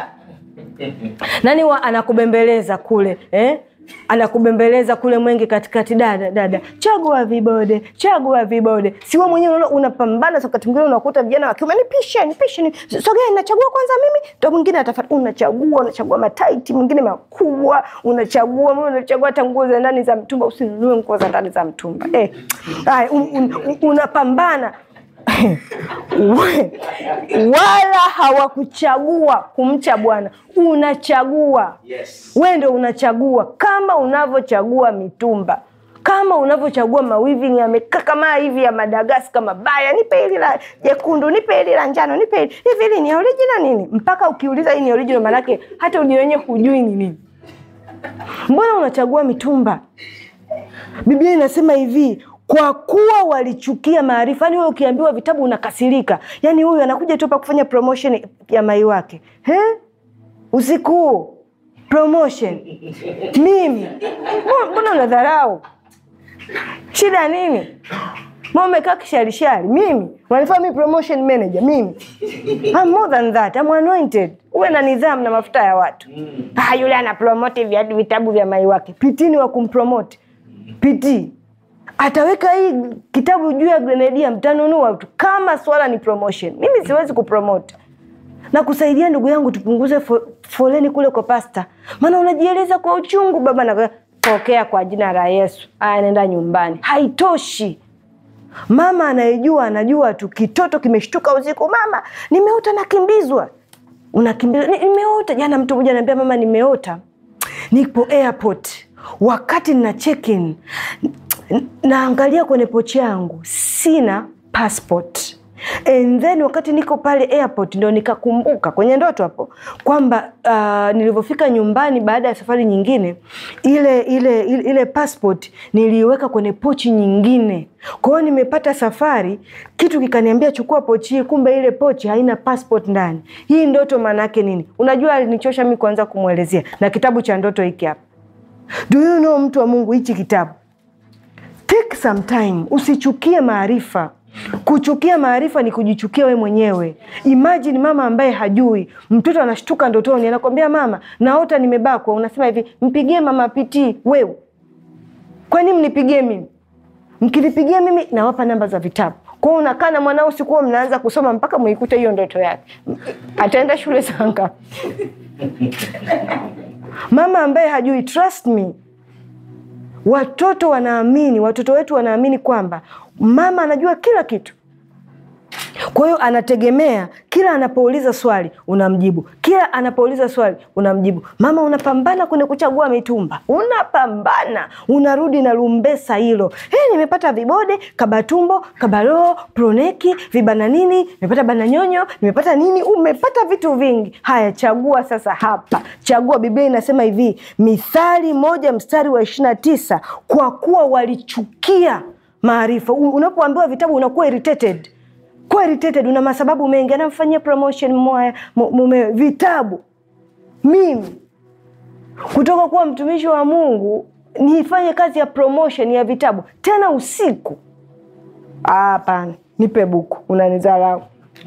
nani huwa anakubembeleza kule eh? anakubembeleza kule mwenge katikati dada dada chagua vibode chagua vibode siwe mwenyewe unaona unapambana wakati mwingine unakuta vijana wa kiume nipishe nipishe ni sogea nachagua kwanza mimi ndo mwingine atafata unachagua unachagua mataiti mwingine makubwa unachagua mimi unachagua hata nguo za ndani za mtumba usinunue nguo za ndani za mtumba eh. Ay, un, un, un, unapambana We- wala hawakuchagua kumcha Bwana. Unachagua Yes. we ndo unachagua, kama unavyochagua mitumba, kama unavyochagua mawiving yamekaa kama hivi ya Madagaska mabaya, nipe hili la jekundu, nipe hili la njano, nipe hili hivi, hili ni original nini? Mpaka ukiuliza hii ni original, maanake hata ujue wenyewe hujui ni nini. Mbona unachagua mitumba? Biblia inasema hivi kwa kuwa walichukia maarifa. Yani wewe ukiambiwa vitabu unakasirika, yani huyu anakuja tu pa kufanya promotion ya mai wake He? usiku huu promotion mimi Mbona- mbona unadharau? Shida nini? Mbona umekaa kisharishari? Mimi wanifaa mi promotion manager mimi? I'm more than that. I'm anointed. Uwe na nidhamu na mafuta ya watu. Ah, yule ana promote vya vitabu vya mai wake. Pitini wa kumpromote. Piti ataweka hii kitabu juu ya grenadia, mtanunua tu kama swala ni promotion. Mimi siwezi kupromote na kusaidia ndugu yangu, tupunguze fo, foleni kule kwa pasta, maana unajieleza kwa uchungu. Baba na pokea kwa jina la Yesu, aya, nenda nyumbani. Haitoshi. Mama anayejua anajua tu, kitoto kimeshtuka usiku, mama, nimeota nakimbizwa. Unakimbizwa, "Ni- nimeota jana. Mtu mmoja ananiambia mama, nimeota nipo airport, wakati nina check in n- naangalia kwenye pochi yangu sina passport and then wakati niko pale airport ndo nikakumbuka kwenye ndoto hapo kwamba uh, nilivyofika nyumbani baada ya safari nyingine ile ile ile, ile passport niliiweka kwenye pochi nyingine kwa hiyo nimepata safari kitu kikaniambia chukua pochi hii kumbe ile pochi haina passport ndani hii ndoto maana yake nini unajua alinichosha mi kuanza kumwelezea na kitabu cha ndoto hiki hapa do you know mtu wa mungu hichi kitabu take some time usichukie maarifa kuchukia maarifa ni kujichukia we mwenyewe imagine mama ambaye hajui mtoto anashtuka ndotoni anakwambia mama naota nimebakwa unasema hivi mpigie mama pitii wewe kwani mnipigie mimi mkinipigia mimi nawapa namba za vitabu kwao unakaa na mwanao sikuwa mnaanza kusoma mpaka mwikute hiyo ndoto yake ataenda shule saa ngapi mama ambaye hajui trust me watoto wanaamini watoto wetu wanaamini kwamba mama anajua kila kitu kwa hiyo anategemea kila anapouliza swali unamjibu kila anapouliza swali unamjibu mama unapambana kwenye kuchagua mitumba unapambana unarudi na lumbesa hilo hey, nimepata vibode kabatumbo kabaloo proneki vibana nini nimepata bananyonyo nimepata nini umepata vitu vingi haya chagua sasa hapa chagua biblia inasema hivi mithali moja mstari wa ishirina tisa kwa kuwa walichukia maarifa U- unapoambiwa vitabu unakuwa irritated kuwa irritated una masababu mengi anamfanyia promotion mwaya mu- mume vitabu mimi kutoka kuwa mtumishi wa mungu nifanye kazi ya promotion ya vitabu tena usiku Ah, hapana nipe buku unanizarau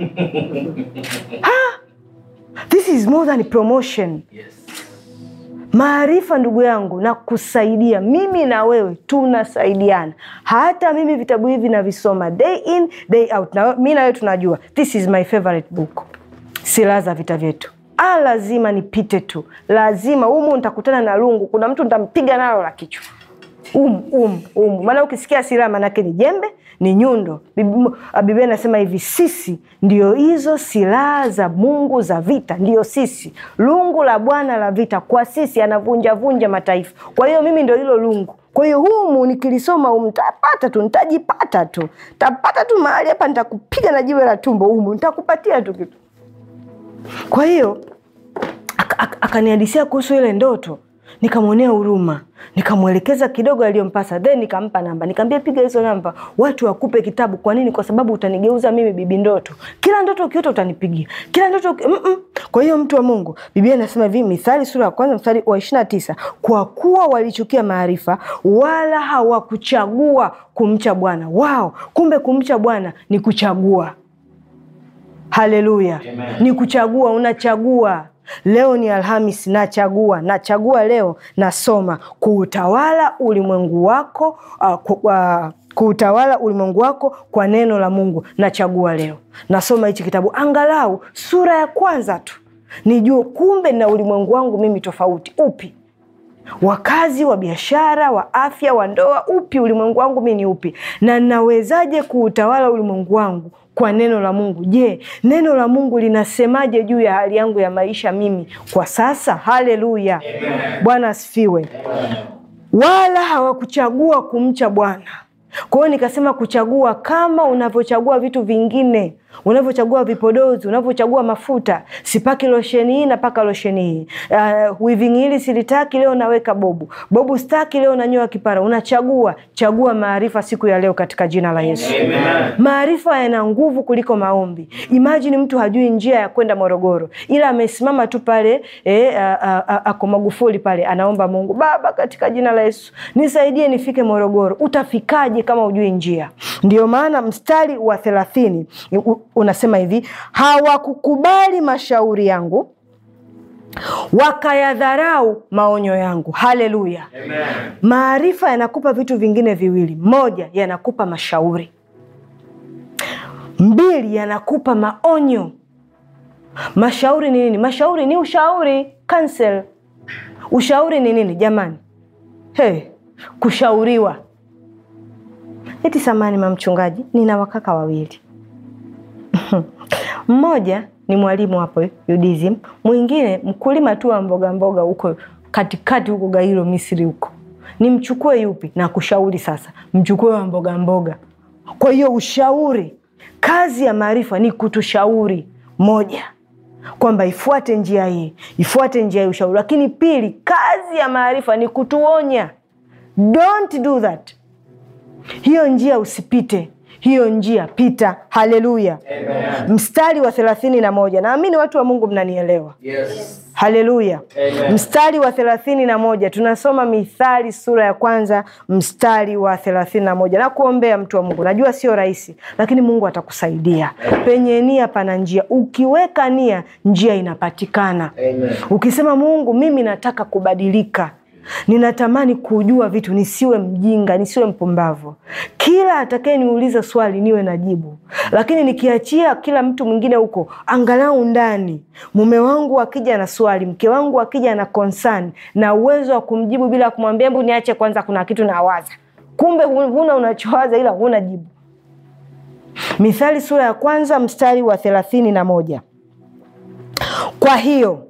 Ha! this is more than promotion Yes. maarifa ndugu yangu na kusaidia mimi na wewe tunasaidiana hata mimi vitabu hivi navisoma day in day out na mi na wewe tunajua this is my favorite book silaha za vita vyetu ah, lazima nipite tu lazima umu nitakutana na lungu kuna mtu nitampiga nalo la kichwa umu umu umu maana ukisikia silaha maanake ni jembe ni nyundo Bib- biblia inasema hivi sisi ndio hizo silaha za mungu za vita ndio sisi lungu la bwana la vita kwa sisi anavunjavunja mataifa kwa hiyo mimi ndio hilo lungu kwa hiyo humu nikilisoma humu ntapata tu ntajipata tu tapata tu mahali hapa nitakupiga na jiwe la tumbo humu nitakupatia tu kitu kwa hiyo ak- ak- akanihadisia kuhusu ile ndoto nikamwonea huruma nikamwelekeza kidogo aliyompasa then nikampa namba nikaambia piga hizo namba watu wakupe kitabu kwa nini kwa sababu utanigeuza mimi bibi ndoto kila ndoto ukiota utanipigia kila ndoto uki... Mm-mm. kwa hiyo mtu wa mungu biblia inasema hivi mithali sura ya kwanza mstari wa ishirina tisa kwa kuwa walichukia maarifa wala hawakuchagua kumcha bwana wao kumbe kumcha bwana ni kuchagua haleluya Amen. ni kuchagua unachagua leo ni alhamis nachagua nachagua leo nasoma kuutawala ulimwengu wako uh, ku, uh, kuutawala ulimwengu wako kwa neno la mungu nachagua leo nasoma hichi kitabu angalau sura ya kwanza tu nijue kumbe na ulimwengu wangu mimi tofauti upi wa kazi, wa biashara, wa afya, wa ndoa. Upi ulimwengu wangu mi ni upi, na nawezaje kuutawala ulimwengu wangu kwa neno la Mungu? Je, neno la Mungu linasemaje juu ya hali yangu ya maisha mimi kwa sasa? Haleluya, Bwana asifiwe. Wala hawakuchagua kumcha Bwana. Kwa hiyo nikasema kuchagua kama unavyochagua vitu vingine, unavyochagua vipodozi, unavyochagua mafuta. Sipaki losheni hii, napaka losheni hii. Uh, weaving hili silitaki, leo naweka bobu. Bobu staki, leo nanyoa kipara. Unachagua. Chagua maarifa siku ya leo katika jina la Yesu. Maarifa yana nguvu kuliko maombi. Imagine mtu hajui njia ya kwenda Morogoro, ila amesimama tu pale eh, a- a- a- ako Magufuli pale, anaomba Mungu, Baba, katika jina la Yesu nisaidie nifike Morogoro. Utafikaje kama hujui njia? Ndio maana mstari wa thelathini u- unasema hivi, hawakukubali mashauri yangu wakayadharau maonyo yangu. Haleluya! Maarifa yanakupa vitu vingine viwili: moja, yanakupa mashauri; mbili, yanakupa maonyo. Mashauri ni nini? Mashauri ni ushauri, counsel. Ushauri ni nini jamani? Hey, kushauriwa. Eti samani, mamchungaji, nina wakaka wawili mmoja ni mwalimu hapo UDSM, mwingine mkulima tu wa mboga mboga huko katikati huko Gairo Misri huko. Nimchukue yupi? Na kushauri sasa, mchukue wa mboga mboga. Kwa hiyo ushauri, kazi ya maarifa ni kutushauri, moja kwamba ifuate njia hii, ifuate njia hii, ushauri. Lakini pili, kazi ya maarifa ni kutuonya, don't do that, hiyo njia usipite hiyo njia pita. Haleluya! Mstari wa thelathini na moja naamini watu wa Mungu mnanielewa. Yes. Haleluya! Amen. Mstari wa thelathini na moja tunasoma Mithali sura ya kwanza mstari wa thelathini na moja na kuombea mtu wa Mungu. Najua sio rahisi, lakini Mungu atakusaidia. Penye nia pana njia, ukiweka nia, njia inapatikana. Amen. Ukisema Mungu, mimi nataka kubadilika, ninatamani kujua vitu, nisiwe mjinga, nisiwe mpumbavu. Kila atakayeniuliza swali niwe na jibu, lakini nikiachia kila mtu mwingine huko, angalau ndani, mume wangu akija na swali, mke wangu akija na concern, na uwezo wa kumjibu bila kumwambia hebu niache kwanza, kuna kitu nawaza. Kumbe hu- huna unachowaza, ila huna jibu. Mithali sura ya kwanza mstari wa thelathini na moja. Kwa hiyo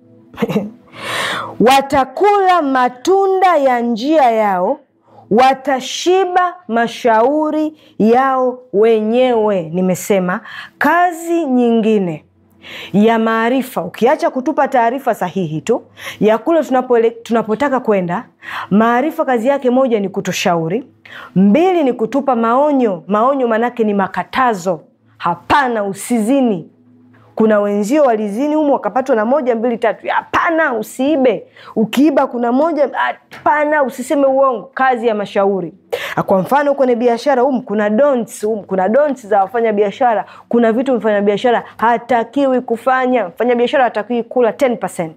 watakula matunda ya njia yao, watashiba mashauri yao wenyewe. Nimesema kazi nyingine ya maarifa, ukiacha kutupa taarifa sahihi tu ya kule tunapole, tunapotaka kwenda. Maarifa kazi yake moja ni kutushauri, mbili ni kutupa maonyo. Maonyo manake ni makatazo. Hapana, usizini kuna wenzio walizini humu wakapatwa na moja mbili tatu. Hapana, usiibe. Ukiiba kuna moja. Hapana, usiseme uongo. Kazi ya mashauri. Kwa mfano kwenye biashara humu kuna don'ts, humu kuna don'ts za wafanya biashara. Kuna vitu mfanya biashara hatakiwi kufanya. Mfanya biashara hatakiwi kula 10%.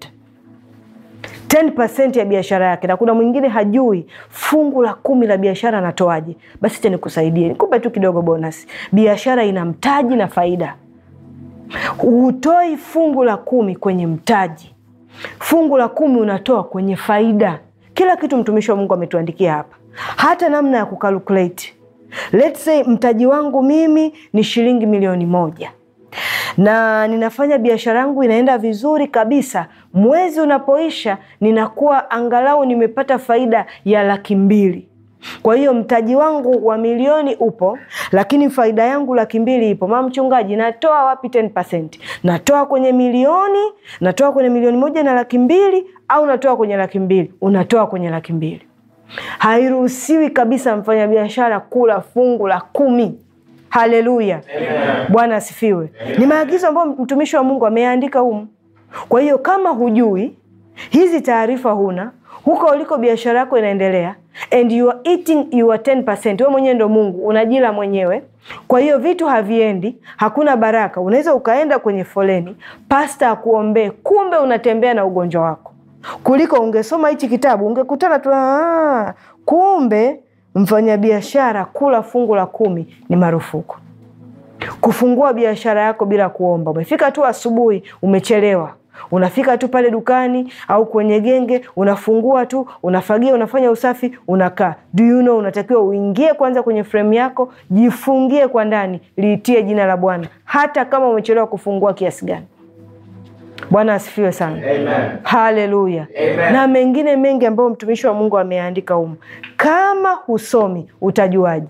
10% ya biashara yake, na kuna mwingine hajui fungu la kumi la biashara anatoaje. Basi acha nikusaidie, nikupe tu kidogo bonus. Biashara ina mtaji na faida hutoi fungu la kumi kwenye mtaji, fungu la kumi unatoa kwenye faida. Kila kitu mtumishi wa Mungu ametuandikia hapa, hata namna ya kukalkulate. Let's say mtaji wangu mimi ni shilingi milioni moja na ninafanya biashara yangu inaenda vizuri kabisa. Mwezi unapoisha, ninakuwa angalau nimepata faida ya laki mbili. Kwa hiyo mtaji wangu wa milioni upo, lakini faida yangu laki mbili ipo. Mama mchungaji, natoa wapi 10%? Natoa kwenye milioni, natoa kwenye milioni moja na laki mbili au natoa kwenye laki mbili? Unatoa kwenye laki mbili. Hairuhusiwi kabisa mfanyabiashara kula fungu la kumi. Haleluya, Bwana asifiwe. Ni maagizo ambayo mtumishi wa Mungu ameandika humu. Kwa hiyo kama hujui hizi taarifa, huna huko uliko biashara yako inaendelea and you are eating your 10%. Wewe mwenyewe ndo Mungu, unajila mwenyewe. Kwa hiyo vitu haviendi, hakuna baraka. Unaweza ukaenda kwenye foleni, pasta akuombee, kumbe unatembea na ugonjwa wako. Kuliko ungesoma hichi kitabu, ungekutana tu "Ah, kumbe mfanyabiashara kula fungu la kumi ni marufuku. Kufungua biashara yako bila kuomba, umefika tu asubuhi, umechelewa unafika tu pale dukani au kwenye genge, unafungua tu, unafagia, unafanya usafi, unakaa. Do you know, unatakiwa uingie kwanza kwenye fremu yako, jifungie kwa ndani, liitie jina la Bwana hata kama umechelewa kufungua kiasi gani. Bwana asifiwe sana. Amen. Haleluya. Amen. Na mengine mengi ambayo mtumishi wa Mungu ameandika humu. Kama husomi utajuaje?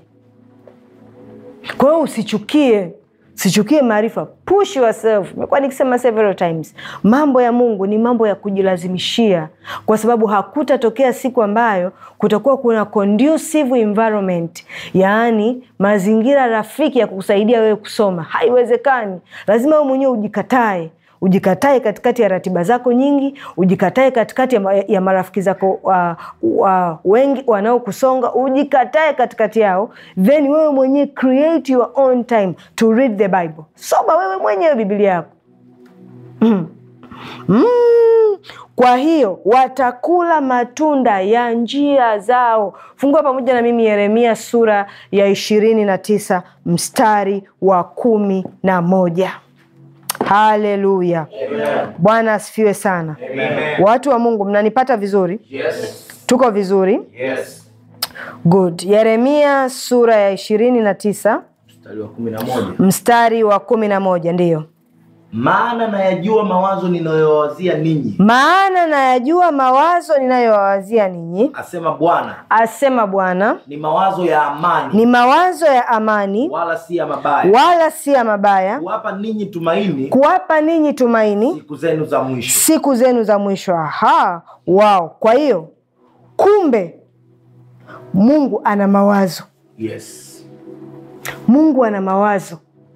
Kwa hiyo usichukie, usichukie maarifa, push yourself. Nimekuwa nikisema several times, mambo ya Mungu ni mambo ya kujilazimishia, kwa sababu hakutatokea siku ambayo kutakuwa kuna conducive environment, yaani mazingira rafiki ya kukusaidia wewe kusoma. Haiwezekani, lazima wewe mwenyewe ujikatae ujikatae katikati ya ratiba zako nyingi, ujikatae katikati ya, ma ya marafiki zako uh, uh, wengi wanaokusonga, ujikatae katikati yao, then wewe mwenyewe create your own time to read the Bible. Soma wewe mwenyewe Biblia yako mm. Mm. Kwa hiyo watakula matunda ya njia zao. Fungua pamoja na mimi Yeremia sura ya ishirini na tisa mstari wa kumi na moja. Haleluya, Bwana asifiwe sana. Amen. Watu wa Mungu, mnanipata vizuri? Yes. Tuko vizuri? Yes. Good. Yeremia sura ya ishirini na tisa Mstari wa kumi na moja. mstari wa kumi na moja ndiyo Maana nayajua mawazo ninayowazia ninyi, maana nayajua mawazo ninayowawazia ninyi, asema Bwana, asema Bwana, ni mawazo ya amani, ni mawazo ya amani, wala si ya mabaya, wala si ya mabaya, kuwapa ninyi tumaini kuwapa ninyi tumaini siku zenu za mwisho. siku zenu za mwisho. Aha, wao. Kwa hiyo kumbe Mungu ana mawazo, Yes. Mungu ana mawazo,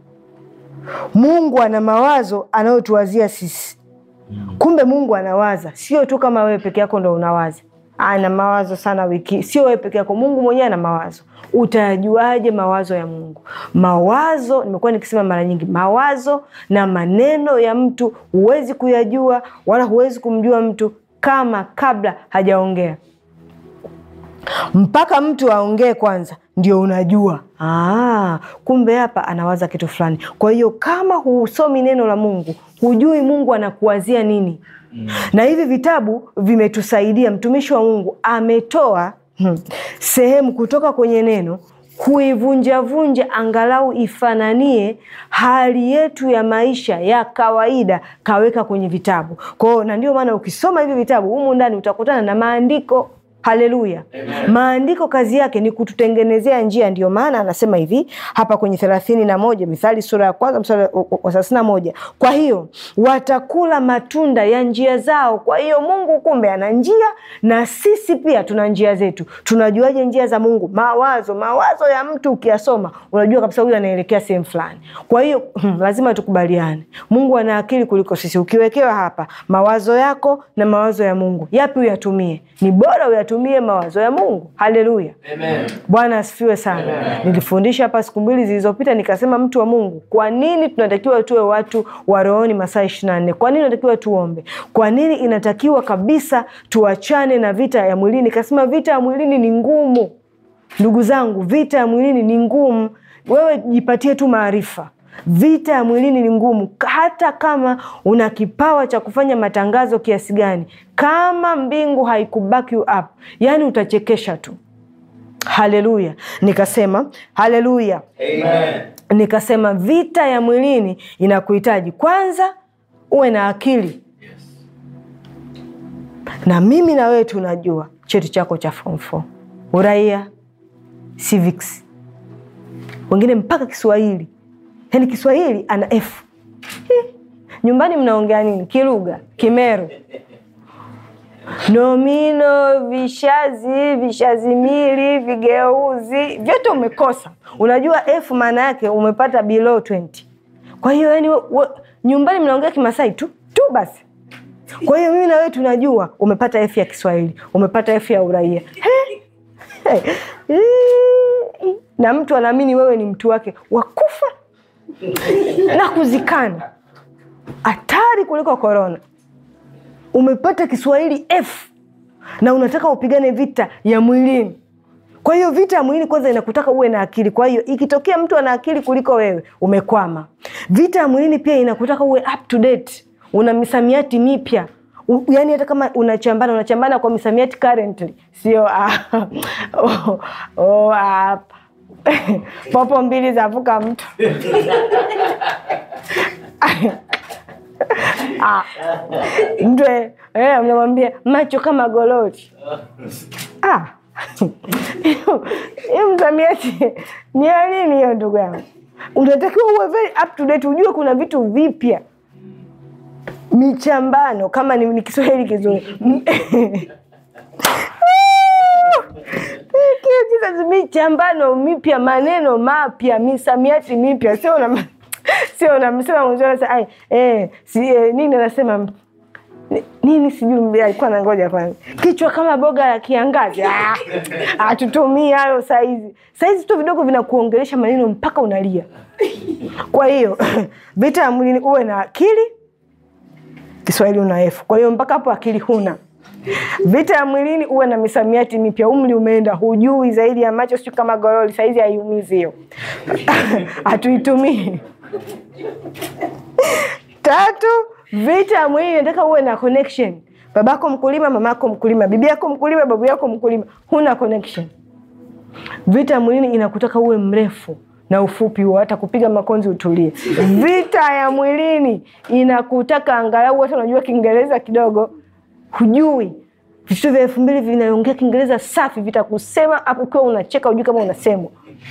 Mungu ana mawazo anayotuwazia sisi. Kumbe Mungu anawaza, sio tu kama wewe peke yako ndo unawaza. Ana mawazo sana wiki, sio wewe peke yako, Mungu mwenyewe ana mawazo. Utayajuaje mawazo ya Mungu? Mawazo, nimekuwa nikisema mara nyingi, mawazo na maneno ya mtu huwezi kuyajua, wala huwezi kumjua mtu kama kabla hajaongea mpaka mtu aongee kwanza ndio unajua ah, kumbe hapa anawaza kitu fulani. Kwa hiyo kama husomi neno la Mungu, hujui Mungu anakuwazia nini. Na hivi vitabu vimetusaidia. Mtumishi wa Mungu ametoa hmm, sehemu kutoka kwenye neno kuivunjavunja angalau ifananie hali yetu ya maisha ya kawaida, kaweka kwenye vitabu. Kwa hiyo na ndio maana ukisoma hivi vitabu humu ndani utakutana na maandiko Haleluya! Maandiko kazi yake ni kututengenezea njia. Ndio maana anasema hivi hapa kwenye thelathini na moja Mithali sura ya kwanza mstari wa thelathini na moja kwa hiyo watakula matunda ya njia zao. Kwa hiyo Mungu kumbe ana njia, na sisi pia tuna njia zetu. Tunajuaje njia za Mungu? Mawazo, mawazo ya mtu ukiyasoma unajua kabisa huyu anaelekea sehemu fulani. Kwa hiyo hmm, lazima tukubaliane, Mungu ana akili kuliko sisi. Ukiwekewa hapa mawazo yako na mawazo ya Mungu, yapi uyatumie? Ni bora uyatumie mawazo ya Mungu. Haleluya, Amen. Bwana asifiwe sana. Nilifundisha hapa siku mbili zilizopita, nikasema mtu wa Mungu, kwa nini tunatakiwa tuwe watu wa rohoni masaa ishirini na nne? Kwa nini tunatakiwa tuombe? Kwa nini inatakiwa kabisa tuachane na vita ya mwilini? Nikasema vita ya mwilini ni ngumu, ndugu zangu, vita ya mwilini ni ngumu. Wewe jipatie tu maarifa Vita ya mwilini ni ngumu, hata kama una kipawa cha kufanya matangazo kiasi gani, kama mbingu haikuback you up, yani utachekesha tu. Haleluya! Nikasema haleluya, Amen. nikasema vita ya mwilini inakuhitaji kwanza uwe na akili, na mimi na wewe tunajua cheti chako cha form 4 uraia, civics, wengine mpaka Kiswahili yaani Kiswahili ana F. Hi. Nyumbani mnaongea nini? Kilugha, Kimeru, nomino, vishazi, vishazimili, vigeuzi, vyote umekosa. Unajua F maana yake umepata below 20. Kwa hiyo yani, nyumbani mnaongea Kimasai tu tu basi. Kwa hiyo mimi na wewe tunajua umepata F ya Kiswahili, umepata F ya uraia. Hey. Hey. Na mtu anaamini wewe ni mtu wake wakufa na kuzikana, hatari kuliko korona. Umepata Kiswahili F na unataka upigane vita ya mwilini. Kwa hiyo vita ya mwilini kwanza inakutaka uwe na akili. Kwa hiyo ikitokea mtu ana akili kuliko wewe, umekwama. Vita ya mwilini pia inakutaka uwe up to date, una misamiati mipya U- yaani hata kama unachambana unachambana kwa misamiati currently sio ah, oh, oh, ah, popo mbili zavuka mtu Ah, mtu eh, eh, mnamwambia macho kama gololi Ah. hiyo msamiati ni ya nini hiyo ndugu yangu unatakiwa uwe very up to date ujue kuna vitu vipya michambano kama ni, ni kiswahili kizuri Thank you, Jesus. michambano mipya maneno mapya misamiati mipya sio na sio namsema mwenzio anasema, "Ai, eh, si, eh, nini anasema ni- nini sijui alikuwa nangoja kwanza kichwa kama boga la kiangazi Ah, hatutumii hayo saizi saizi tu vidogo vinakuongelesha maneno mpaka unalia kwa hiyo vita ya mwilini uwe na akili kiswahili una efu kwa hiyo mpaka hapo akili huna vita ya mwilini uwe na misamiati mipya umri umeenda hujui zaidi ya macho siu kama goroli saizi haiumizi hiyo hatuitumii tatu vita ya mwili nataka uwe na connection babako mkulima mamako mkulima bibi yako mkulima babu yako mkulima huna connection vita ya mwilini inakutaka uwe mrefu na ufupi huo hata kupiga makonzi utulie vita ya mwilini inakutaka angalau hata unajua kiingereza kidogo hujui vitu vya elfu mbili vinaongea kiingereza safi vitakusema hapo ukiwa unacheka hujui kama unasemwa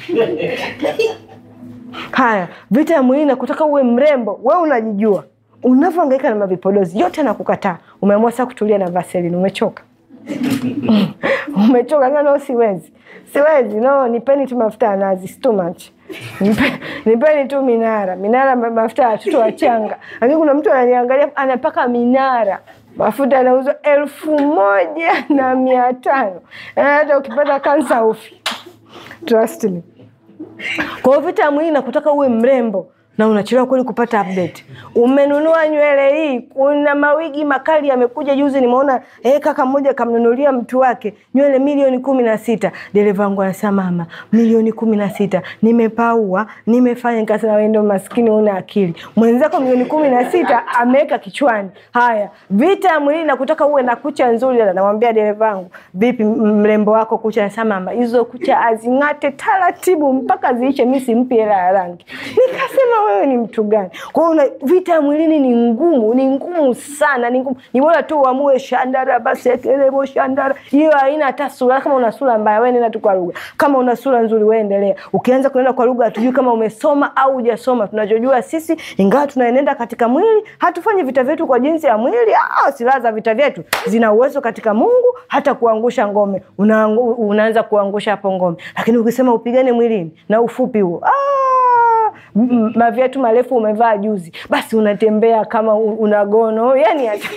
haya vita ya mwilini nakutaka uwe mrembo we unajijua unavyoangaika na mavipodozi yote nakukataa umeamua saa kutulia na vaselin umechoka umechoka sasa no siwezi siwezi no nipeni tu mafuta ya nazi it's too much Nipe- nipeni tu minara minara ma- mafuta ya watoto wachanga lakini kuna mtu ananiangalia anapaka minara mafuta yanauzwa elfu moja na mia tano Yaani hata ukipata kansa ufi trust me kwa hiyo vita ya mwili nakutaka uwe mrembo na unachelewa kweli kupata update. Umenunua nywele hii, kuna mawigi makali yamekuja juzi, nimeona eh, kaka mmoja kamnunulia mtu wake nywele milioni kumi na sita. Dereva wangu anasema mama, milioni kumi na sita nimepaua, nimefanya. Nikasema wewe ndio maskini, una akili. Mwenzako milioni kumi na sita ameweka kichwani. Haya, vita ya mwili nakutaka uwe na kucha nzuri. Dada, namwambia dereva wangu, vipi m- mrembo wako kucha? Anasema mama, hizo kucha azing'ate taratibu mpaka ziishe, mi simpi hela ya rangi. Nikasema wewe ni mtu gani? Kwa hiyo una- vita ya mwilini ni ngumu, ni ngumu sana, ni ngumu. Ni bora tu uamue shandara basi ekelebo shandara, hiyo haina hata sura. Kama una sura mbaya, wewe nenda tu kwa lugha. Kama una sura nzuri, wewe endelea. Ukianza kuenda kwa lugha, hatujui kama umesoma au hujasoma. Tunachojua sisi, ingawa tunaenenda katika mwili, hatufanyi vita vyetu kwa jinsi ya mwili. Ah, silaha za vita vyetu zina uwezo katika Mungu hata kuangusha ngome. Unaangu, unaanza kuangusha hapo ngome, lakini ukisema upigane mwilini na ufupi huo ah, m- maviatu marefu umevaa juzi, basi unatembea kama u- una gono yani hata-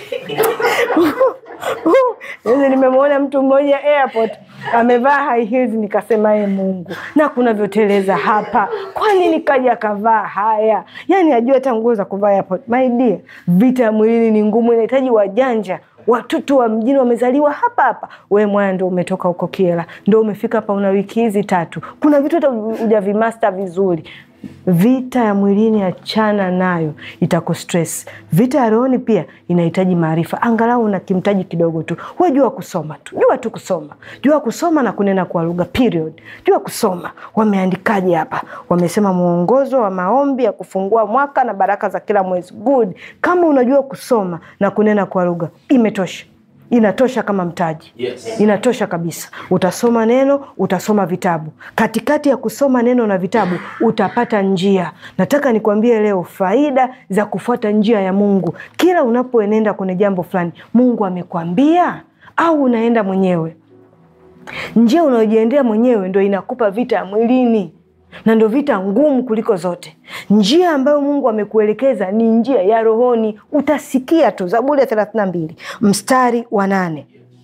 Juzi nimemwona mtu mmoja airport amevaa high heels, nikasema ye Mungu, na kunavyoteleza hapa, kwani nikaja akavaa haya? Yani ajua hata nguo za kuvaa airport. My dear, vita ya mwilini ni ngumu, inahitaji wajanja watoto wa mjini wamezaliwa hapa hapa. We mwana ndo umetoka huko Kiela, ndo umefika hapa, una wiki hizi tatu, kuna vitu hata hujavimasta vizuri. Vita ya mwilini achana nayo, itakustress. Vita ya rohoni pia inahitaji maarifa, angalau una kimtaji kidogo tu. We jua kusoma tu, jua tu kusoma, jua kusoma na kunena kwa lugha period. Jua kusoma. Wameandikaje hapa? Wamesema mwongozo wa maombi ya kufungua mwaka na baraka za kila mwezi. Good. Kama unajua kusoma na kunena kwa lugha, imetosha inatosha kama mtaji Yes. inatosha kabisa. Utasoma neno, utasoma vitabu. Katikati ya kusoma neno na vitabu utapata njia. Nataka nikwambie leo faida za kufuata njia ya Mungu. Kila unapoenenda kwenye jambo fulani, Mungu amekwambia au unaenda mwenyewe. Njia unayojiendea mwenyewe ndo inakupa vita ya mwilini na ndo vita ngumu kuliko zote. Njia ambayo Mungu amekuelekeza ni njia ya rohoni. Utasikia tu Zaburi ya thelathini na mbili mstari wa nane.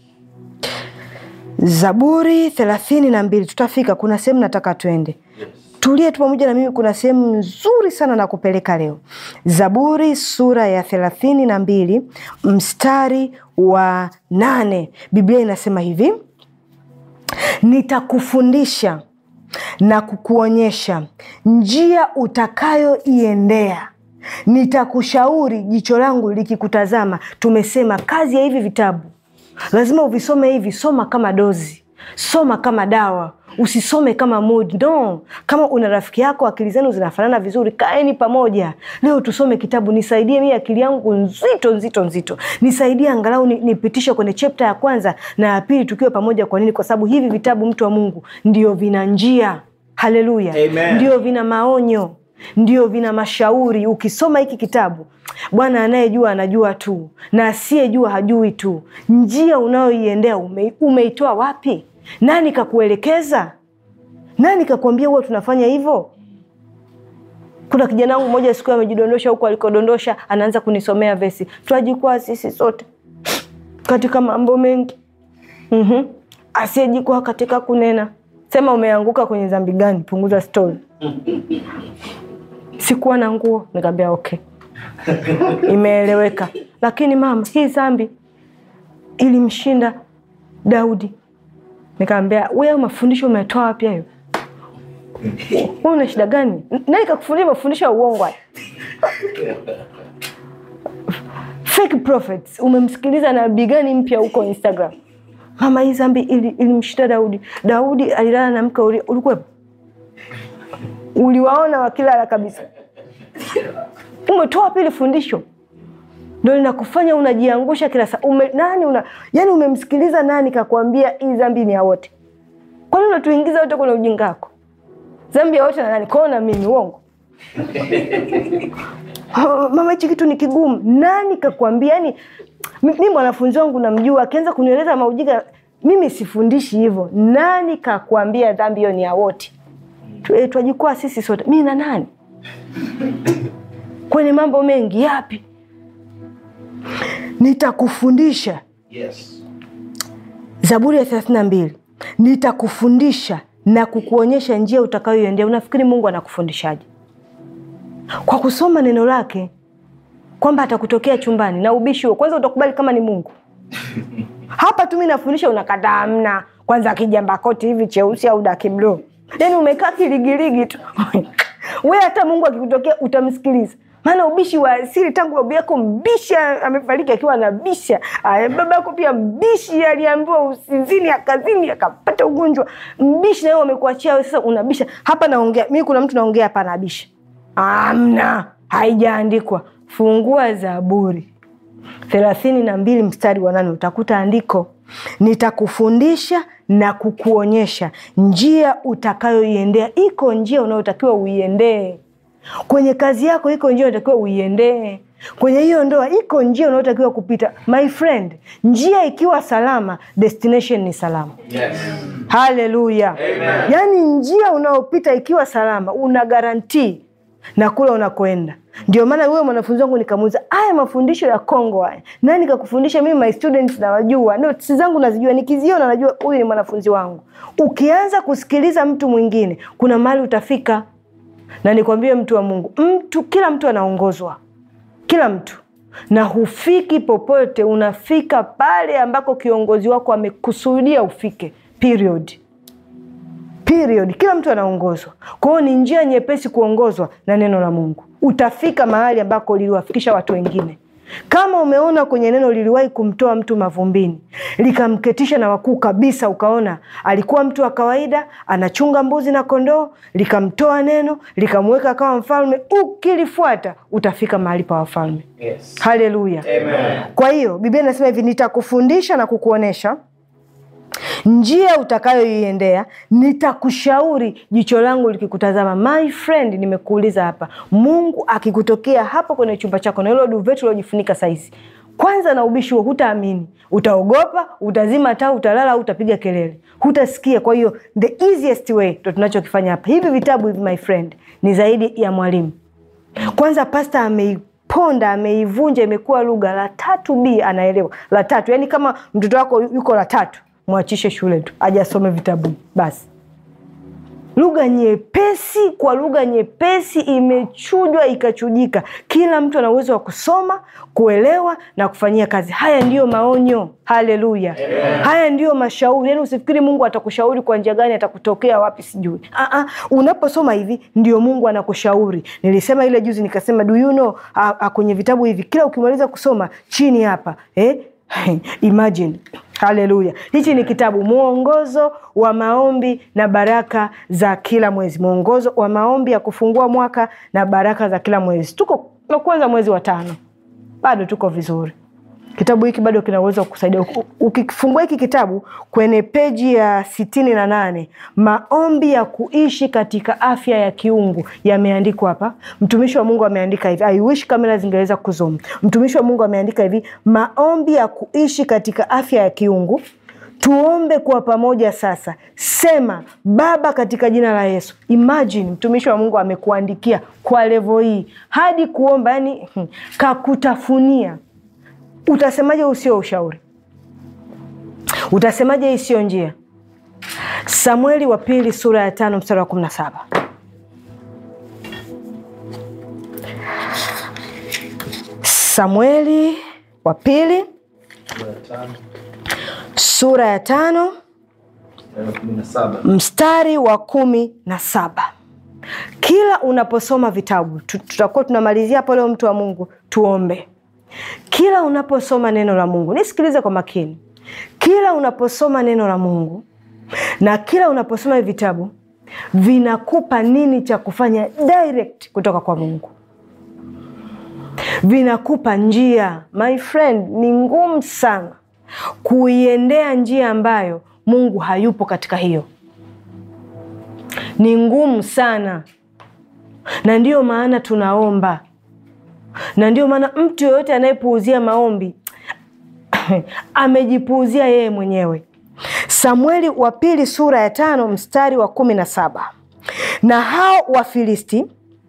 Zaburi thelathini na mbili tutafika. Kuna sehemu nataka tuende, tulie tu pamoja na mimi. Kuna sehemu nzuri sana na kupeleka leo. Zaburi sura ya thelathini na mbili mstari wa nane, Biblia inasema hivi nitakufundisha na kukuonyesha njia utakayoiendea. nitakushauri jicho langu likikutazama. Tumesema kazi ya hivi vitabu lazima uvisome hivi, soma kama dozi, soma kama dawa, usisome kama mood. No, kama una rafiki yako akili zenu zinafanana vizuri, kaeni pamoja leo tusome kitabu. Nisaidie mimi akili yangu nzito nzito nzito, nisaidie angalau ni- nipitishe kwenye chapter ya kwanza na ya pili tukiwa pamoja. Kwa nini? Kwa sababu hivi vitabu, mtu wa Mungu, ndio vina njia. Haleluya, Amen. ndio vina maonyo, ndio vina mashauri. Ukisoma hiki kitabu, Bwana anayejua anajua tu, na asiyejua hajui tu. Njia unayoiendea ume, umeitoa wapi? Nani kakuelekeza? Nani kakuambia huwa tunafanya hivyo? Kuna kijana wangu mmoja siku amejidondosha huko alikodondosha, anaanza kunisomea vesi, twajikwaa sisi sote katika mambo mengi mm asiyejikwaa katika kunena. Sema umeanguka kwenye dhambi gani? Punguza stori. Sikuwa na nguo, nikaambia okay, imeeleweka. Lakini mama, hii dhambi ilimshinda Daudi. Nikaambia wewe, mafundisho umetoa wapi hayo? Wewe una shida gani? Nani kakufundisha mafundisho ya uongo haya? Fake prophets. Umemsikiliza nabii gani mpya huko Instagram? Mama, hii dhambi ili- ilimshinda Daudi. Daudi alilala na mke, uli- ulikuwepo? Uliwaona wakilala kabisa? Umetoa wapi ile fundisho? Ndio linakufanya unajiangusha kila saa. Ume, nani una, yani umemsikiliza nani kakwambia hii dhambi ni ya wote? Kwani unatuingiza wote kwenye ujinga wako? Dhambi ya wote na nani? Kwao na mimi, uongo. Oh, mama hichi kitu ni kigumu. Nani kakwambia? Yani mi mwanafunzi wangu namjua, akianza kunieleza maujinga, mimi sifundishi hivyo. Nani kakwambia dhambi hiyo ni ya wote? Tu- eh, Twajikwaa sisi sote, mi na nani kwenye mambo mengi yapi? Nitakufundisha Yes. Zaburi ya thelathini na mbili nitakufundisha na kukuonyesha njia utakayoiendea. Unafikiri Mungu anakufundishaje? Kwa kusoma neno lake, kwamba atakutokea chumbani na ubishi huo. Kwanza utakubali kama ni Mungu? Hapa tu mi nafundisha, unakataa. Amna kwanza kijamba koti hivi cheusi au daki bluu, yani umekaa kiligiligi tu we hata Mungu akikutokea utamsikiliza? Maana ubishi wa asili tangu babu yako mbishi amefariki akiwa anabisha. Aya, baba yako pia mbishi, aliambiwa usizini akazini akapata ugonjwa mbishi, na wewe umekuachia wewe, sasa unabisha hapa. Naongea mimi, kuna mtu naongea hapa anabisha. Amna, haijaandikwa. Fungua Zaburi thelathini na mbili mstari wa nane utakuta andiko, nitakufundisha na kukuonyesha njia utakayoiendea. Iko njia unayotakiwa uiendee kwenye kazi yako, iko njia unatakiwa uiendee kwenye hiyo ndoa, iko njia unayotakiwa kupita. My friend, njia ikiwa salama, destination ni salama. Yes. Haleluya! Yaani njia unaopita ikiwa salama, una garantii na kule unakoenda. Ndio maana wewe mwanafunzi wangu nikamuuliza, haya mafundisho ya Kongo haya nani kakufundisha? Mimi my students nawajua, notes zangu nazijua, nikiziona najua huyu ni mwanafunzi wangu. Ukianza kusikiliza mtu mwingine, kuna mahali utafika. Na nikwambie mtu wa Mungu, mtu kila mtu anaongozwa, kila mtu na hufiki popote, unafika pale ambako kiongozi wako amekusudia ufike. Period. Period. Kila mtu anaongozwa. Kwa hiyo ni njia nyepesi kuongozwa na neno la Mungu. Utafika mahali ambako liliwafikisha watu wengine. Kama umeona kwenye neno liliwahi kumtoa mtu mavumbini likamketisha na wakuu kabisa, ukaona alikuwa mtu wa kawaida anachunga mbuzi na kondoo, likamtoa neno likamweka akawa mfalme, ukilifuata utafika mahali pa wafalme. Yes. Haleluya! Amen. Kwa hiyo Biblia inasema hivi, nitakufundisha na kukuonyesha njia utakayoiendea, nitakushauri jicho langu likikutazama. My friend, nimekuuliza hapa, Mungu akikutokea hapo kwenye chumba chako na hilo duveti uliojifunika saizi, kwanza na ubishi huo, hutaamini, utaogopa, utazima taa, utalala au utapiga kelele, hutasikia. Kwa hiyo the easiest way ndo tunachokifanya hapa. Hivi vitabu hivi, my friend, ni zaidi ya mwalimu. Kwanza pasta ameiponda ameivunja, imekuwa lugha la tatu b anaelewa la tatu. Yani kama mtoto wako yuko la tatu, mwachishe shule tu aje asome vitabu basi. lugha nyepesi kwa lugha nyepesi imechujwa ikachujika kila mtu ana uwezo wa kusoma kuelewa na kufanyia kazi haya ndiyo maonyo haleluya haya ndiyo mashauri yani usifikiri mungu atakushauri kwa njia gani atakutokea wapi sijui Aa, unaposoma hivi ndio mungu anakushauri nilisema ile juzi nikasema do you know, a, a, kwenye vitabu hivi kila ukimaliza kusoma chini hapa eh? imagine haleluya hichi ni kitabu mwongozo wa maombi na baraka za kila mwezi mwongozo wa maombi ya kufungua mwaka na baraka za kila mwezi tuko na kwanza mwezi wa tano bado tuko vizuri kitabu hiki bado kina uwezo wa kusaidia U- ukifungua hiki kitabu kwenye peji ya sitini na nane maombi ya kuishi katika afya ya kiungu yameandikwa hapa mtumishi wa mungu ameandika hivi I wish kamera zingeweza kuzom mtumishi wa mungu ameandika hivi maombi ya kuishi katika afya ya kiungu tuombe kwa pamoja sasa sema baba katika jina la yesu imagine mtumishi wa mungu amekuandikia kwa levo hii hadi kuomba yani hmm, kakutafunia utasemaje huu sio ushauri utasemaje hii sio njia samueli wa pili sura ya tano mstari wa kumi na saba samueli wa pili sura ya tano mstari wa kumi na saba kila unaposoma vitabu tu- tutakuwa tunamalizia hapo leo mtu wa mungu tuombe kila unaposoma neno la mungu nisikilize kwa makini kila unaposoma neno la mungu na kila unaposoma hivi vitabu vinakupa nini cha kufanya direct kutoka kwa mungu vinakupa njia my friend ni ngumu sana kuiendea njia ambayo mungu hayupo katika hiyo ni ngumu sana na ndiyo maana tunaomba na ndio maana mtu yoyote anayepuuzia maombi amejipuuzia yeye mwenyewe samueli wa pili sura ya tano mstari wa kumi na saba na hao wafilisti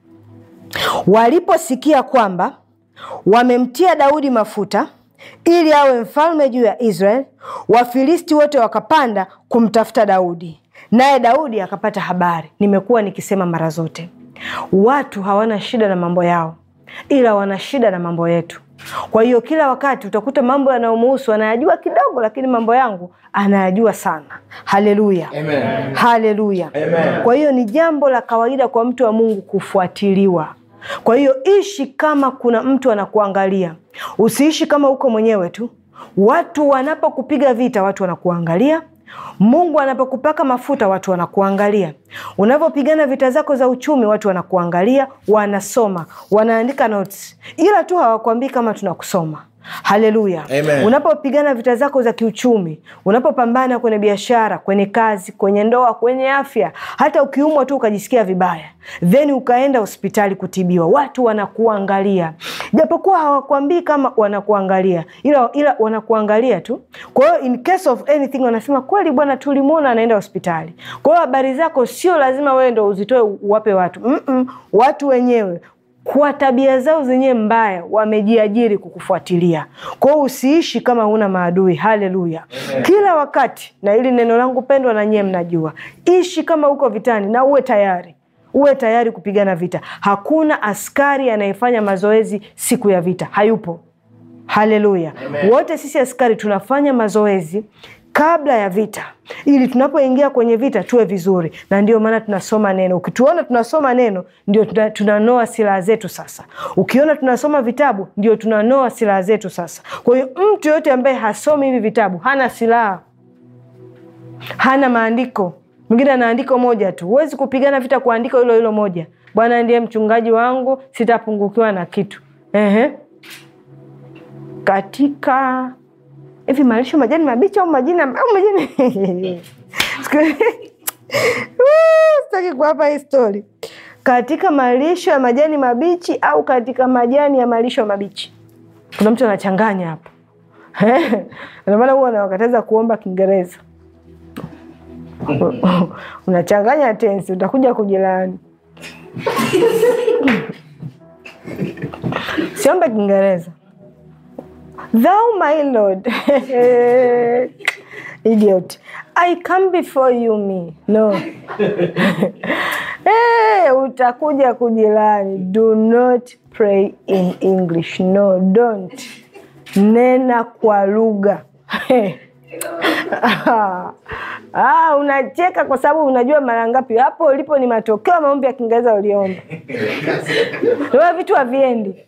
waliposikia kwamba wamemtia daudi mafuta ili awe mfalme juu ya israel wafilisti wote wakapanda kumtafuta daudi naye daudi akapata habari nimekuwa nikisema mara zote watu hawana shida na mambo yao ila wana shida na mambo yetu kwa hiyo kila wakati utakuta mambo yanayomuhusu anayajua kidogo lakini mambo yangu anayajua sana haleluya Amen. haleluya Amen. kwa hiyo ni jambo la kawaida kwa mtu wa mungu kufuatiliwa kwa hiyo ishi kama kuna mtu anakuangalia usiishi kama uko mwenyewe tu watu wanapokupiga vita watu wanakuangalia mungu anapokupaka mafuta watu wanakuangalia unavyopigana vita zako za uchumi watu wanakuangalia wanasoma wanaandika notes ila tu hawakuambii kama tunakusoma haleluya Amen. unapopigana vita zako za kiuchumi unapopambana kwenye biashara kwenye kazi kwenye ndoa kwenye afya hata ukiumwa tu ukajisikia vibaya then ukaenda hospitali kutibiwa watu wanakuangalia japokuwa hawakuambii kama wanakuangalia ila, ila wanakuangalia tu kwa hiyo in case of anything wanasema kweli bwana tulimwona anaenda hospitali kwa hiyo habari zako sio lazima wewe ndo uzitoe uwape watu Mm-mm, watu wenyewe kwa tabia zao zenyewe mbaya wamejiajiri kukufuatilia kwa hiyo usiishi kama huna maadui haleluya kila wakati na hili neno langu pendwa na nyie mnajua ishi kama uko vitani na uwe tayari uwe tayari kupigana vita hakuna askari anayefanya mazoezi siku ya vita hayupo haleluya wote sisi askari tunafanya mazoezi kabla ya vita ili tunapoingia kwenye vita tuwe vizuri na ndio maana tunasoma neno ukituona tunasoma neno ndio tuna- tunanoa silaha zetu sasa ukiona tunasoma vitabu ndio tunanoa silaha zetu sasa kwa hiyo mtu yoyote ambaye hasomi hivi vitabu hana silaha hana maandiko mwingine ana andiko moja tu huwezi kupigana vita kwa andiko hilo hilo moja bwana ndiye mchungaji wangu sitapungukiwa na kitu Ehe. katika hivi malisho majani mabichi au majini au majani Siku- Woo, sitaki kuwapa hii stori katika malisho ya majani mabichi au katika majani ya malisho mabichi kuna mtu anachanganya hapo ndio maana huwa nawakataza kuomba kiingereza unachanganya tensi utakuja kujilaani siombe kiingereza thou my lord idiot I come before you me no hey, utakuja kujilani do not pray in english no don't nena kwa lugha Ah, unacheka kwa sababu unajua mara ngapi hapo ulipo ni matokeo ya maombi ya Kiingereza uliomba. Wewe vitu haviendi.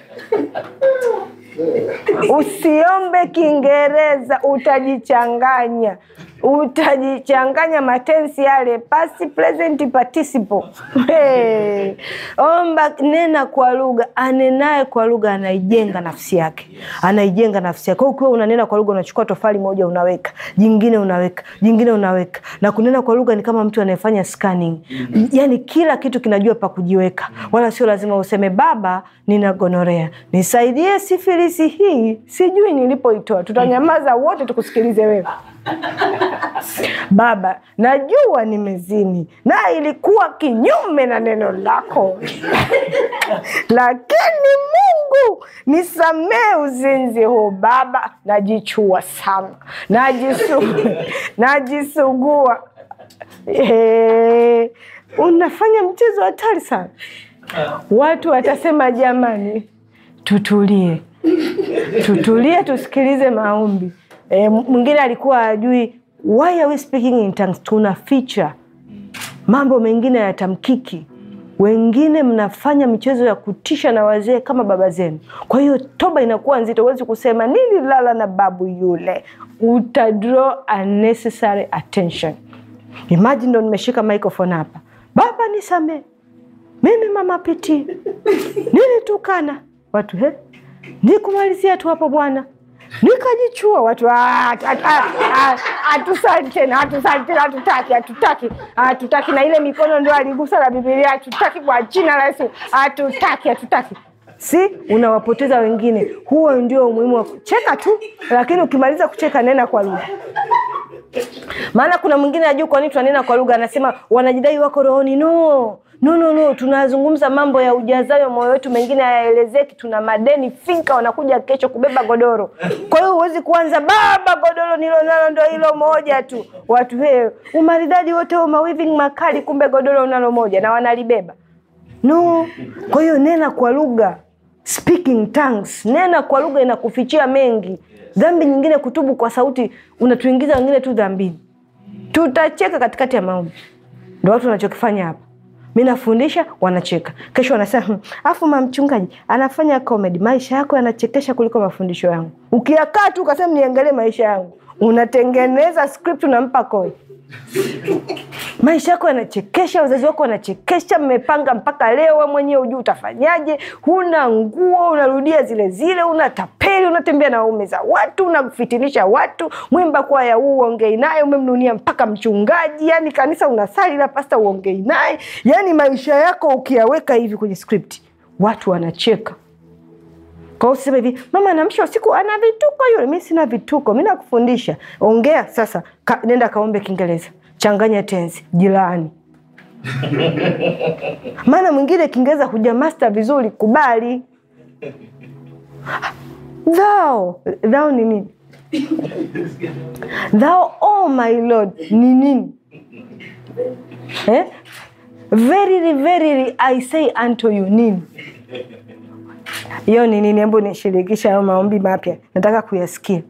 Usiombe Kiingereza, utajichanganya, utajichanganya matensi yale, past, present, participle. Hey. Omba, nena kwa lugha. Anenaye kwa lugha anaijenga nafsi yake, anaijenga nafsi yake. Kwa hiyo ukiwa unanena kwa lugha, unachukua tofali moja unaweka, jingine unaweka, jingine unaweka, na kunena kwa lugha ni kama mtu anayefanya scanning, yani kila kitu kinajua pa kujiweka, wala sio lazima useme Baba, nina gonorea, nisaidie sifilisi hii, sijui nilipoitoa. Tutanyamaza wote tukusikilize wewe. Baba, najua nimezini na ilikuwa kinyume na neno lako, lakini Mungu nisamee uzinzi huu. Baba, najichua sana, najisu, najisugua. Eh, unafanya mchezo hatari sana. Watu watasema jamani, tutulie, tutulie, tusikilize maombi. E, mwingine alikuwa ajui why are we speaking in tongues. Tuna ficha mambo mengine yatamkiki. Wengine mnafanya michezo ya kutisha na wazee kama baba zenu, kwa hiyo toba inakuwa nzito. Huwezi kusema nililala na babu yule, uta draw unnecessary attention. Imagine ndo nimeshika microphone hapa, baba nisamee, mimi mama piti nilitukana watu he, nikumalizia tu hapo bwana nikajichua watu hatusali tena, hatusali tena, hatutaki, hatutaki, hatutaki. Na ile mikono ndio aligusa la Bibilia, hatutaki kwa jina la Yesu, hatutaki, hatutaki. Si unawapoteza wengine. Huo ndio umuhimu wa kucheka tu, lakini ukimaliza kucheka nena kwa lugha. Maana kuna mwingine ajui kwa nini tunanena kwa lugha, anasema wanajidai wako rohoni. No, no, no, no. Tunazungumza mambo ya ujazayo moyo wetu, mengine hayaelezeki. Tuna madeni finka, wanakuja kesho kubeba godoro. Kwa hiyo huwezi kuanza baba, godoro nilonalo ndo hilo moja tu. Watu he, umaridadi wote huo, mawiving makali, kumbe godoro unalo moja na wanalibeba. No, kwa hiyo nena kwa lugha, speaking tongues. Nena kwa lugha inakufichia mengi. Dhambi nyingine kutubu kwa sauti, unatuingiza wengine tu dhambini. Tutacheka katikati ya maombi, ndo watu wanachokifanya hapa. Mi nafundisha wanacheka, kesho wanasema afu mamchungaji anafanya comedy. Maisha yako yanachekesha kuliko mafundisho yangu. Ukiakaa tu ukasema niangalie maisha yangu, unatengeneza script, unampa koi maisha yako yanachekesha, wazazi wako wanachekesha, mmepanga mpaka leo, we mwenyewe hujui utafanyaje, huna nguo, unarudia zile zile, unatapeli, unatembea na waume za watu, unafitinisha watu, mwimba kwaya huu uongei naye, umemnunia mpaka mchungaji, yani kanisa unasali la pasta uongei naye, yani maisha yako ukiyaweka hivi kwenye script, watu wanacheka. Kwa hiyo usiseme hivi, mama anamsha usiku ana vituko yule. Mi sina vituko, mi nakufundisha. Ongea sasa, ka, nenda kaombe Kiingereza, changanya tenzi, jilaani. Maana mwingine Kiingereza huja master vizuri, kubali. Thou, thou ni nini? Thou oh my Lord ni nini? Eh? Verily, verily I say unto you nini? hiyo ni nini? Hebu nishirikisha hayo maombi mapya, nataka kuyasikia.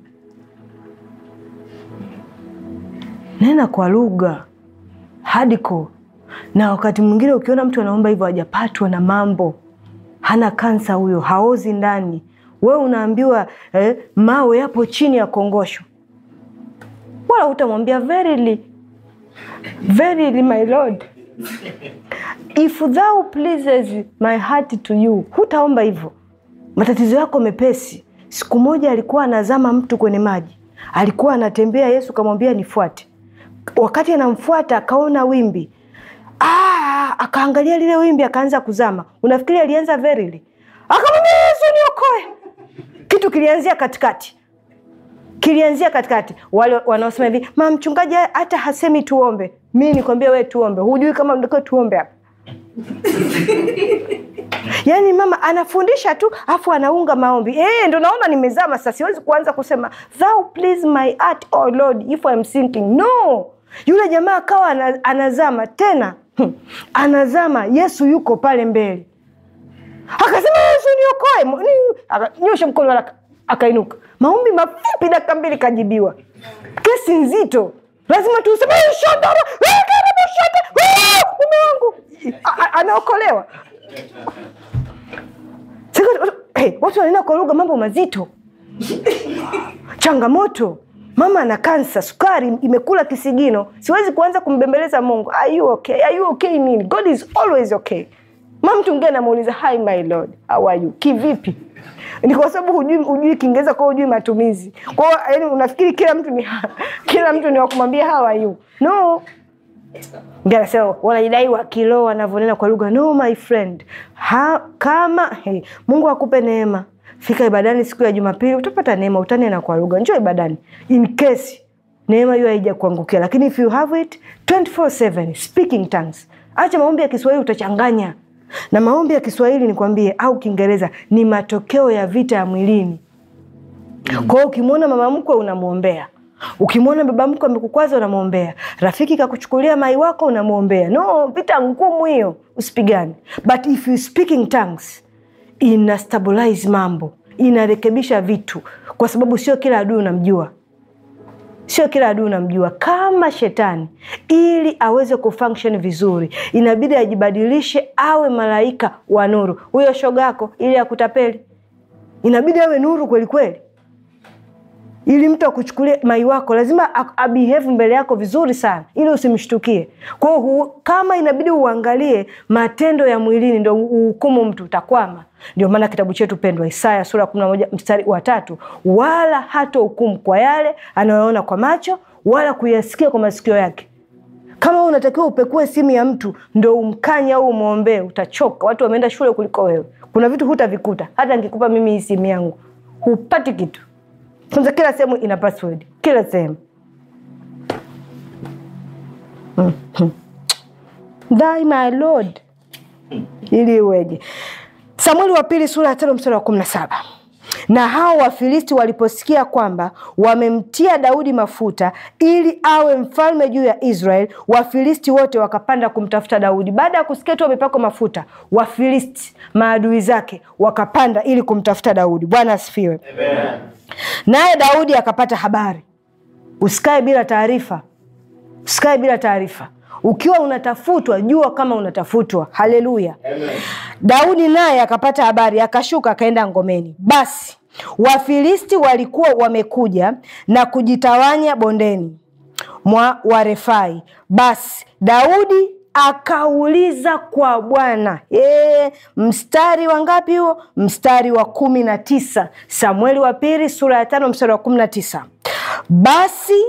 Nena kwa lugha hardcore. Na wakati mwingine ukiona mtu anaomba hivyo, hajapatwa na mambo, hana kansa huyo, haozi ndani, we unaambiwa eh, mawe yapo chini ya kongosho, wala utamwambia verily, verily my lord if thou pleases my heart to you, hutaomba hivyo matatizo yako mepesi. Siku moja alikuwa anazama mtu kwenye maji, alikuwa anatembea, Yesu kamwambia nifuate. Wakati anamfuata akaona wimbi ah, akaangalia lile wimbi akaanza kuzama. Unafikiri alianza verily? Akamwambia Yesu niokoe. Kitu kilianzia katikati, kilianzia katikati. Wale wanaosema hivi, mama mchungaji hata hasemi tuombe. Mi nikwambia wewe tuombe, hujui kama ndiko tuombe hapa yaani mama anafundisha tu afu anaunga maombi eh, ndo naona nimezama sasa siwezi kuanza kusema thou please my heart oh lord if I'm sinking no yule jamaa akawa ana- anazama tena hmm, anazama yesu yuko pale mbele akasema yesu niokoe Mu- ni- akanyosha mkono haraka akainuka maombi mafupi dakika mbili kajibiwa kesi nzito lazima tuseme "Eh, shodara, eh, karibu shoda, eh, mume wangu A- a- anaokolewa Sasa, hey, watu wanaenda kwa lugha mambo mazito changamoto mama ana kansa sukari imekula kisigino siwezi kuanza kumbembeleza mungu are you okay? Are you okay nini god is always okay ma mtu ngine anamuuliza hi my lord how are you kivipi ni kwa sababu hujui, hujui kiingereza kwao hujui matumizi kwao yani unafikiri kila mtu ni kila mtu ni wakumwambia how are you no Ndio anasema wanajidai wa kiroho wanavyonena kwa lugha. No my friend, ha, kama hey, Mungu akupe neema, fika ibadani siku ya Jumapili, utapata neema, utanena kwa lugha. Njoo ibadani in case neema hiyo haija kuangukia, lakini if you have it 24/7 speaking tongues. Acha maombi ya Kiswahili, utachanganya na maombi ya Kiswahili nikwambie, au Kiingereza ni matokeo ya vita ya mwilini. Kwa hiyo ukimwona mama mkwe unamwombea, ukimwona baba mkwe amekukwaza unamwombea, rafiki kakuchukulia mai wako unamwombea. No, vita ngumu hiyo, usipigane. But if you speaking tongues ina stabilize mambo, inarekebisha vitu, kwa sababu sio kila adui unamjua sio kila adui unamjua kama shetani. Ili aweze kufunction vizuri, inabidi ajibadilishe awe malaika wa nuru. Huyo shogako ili akutapeli, inabidi awe nuru kweli kweli ili mtu akuchukulie mai wako lazima a- abehave mbele yako vizuri sana ili usimshtukie kwa hiyo hu- kama inabidi uangalie matendo ya mwilini ndo uhukumu mtu utakwama ndio maana kitabu chetu pendwa isaya sura ya kumi na moja mstari wa tatu wala hata hukumu kwa yale anayoona kwa macho wala kuyasikia kwa masikio yake kama wewe unatakiwa upekue simu ya mtu ndo umkanye au umwombee utachoka watu wameenda shule kuliko wewe kuna vitu hutavikuta hata nikikupa mimi hii simu yangu hupati kitu kwanza kila sehemu ina password kila sehemu Mhm. Thy my lord ili iweje samueli wa pili sura ya tano mstari wa kumi na saba na hao wafilisti waliposikia kwamba wamemtia daudi mafuta ili awe mfalme juu ya israel wafilisti wote wakapanda kumtafuta daudi baada ya kusikia tu wamepakwa mafuta wafilisti maadui zake wakapanda ili kumtafuta daudi bwana asifiwe naye daudi akapata habari usikae bila taarifa usikae bila taarifa ukiwa unatafutwa jua kama unatafutwa haleluya daudi naye akapata habari akashuka akaenda ngomeni basi wafilisti walikuwa wamekuja na kujitawanya bondeni mwa warefai basi daudi akauliza kwa bwana e, mstari wa ngapi huo mstari wa kumi na tisa samueli wa pili sura ya tano mstari wa kumi na tisa basi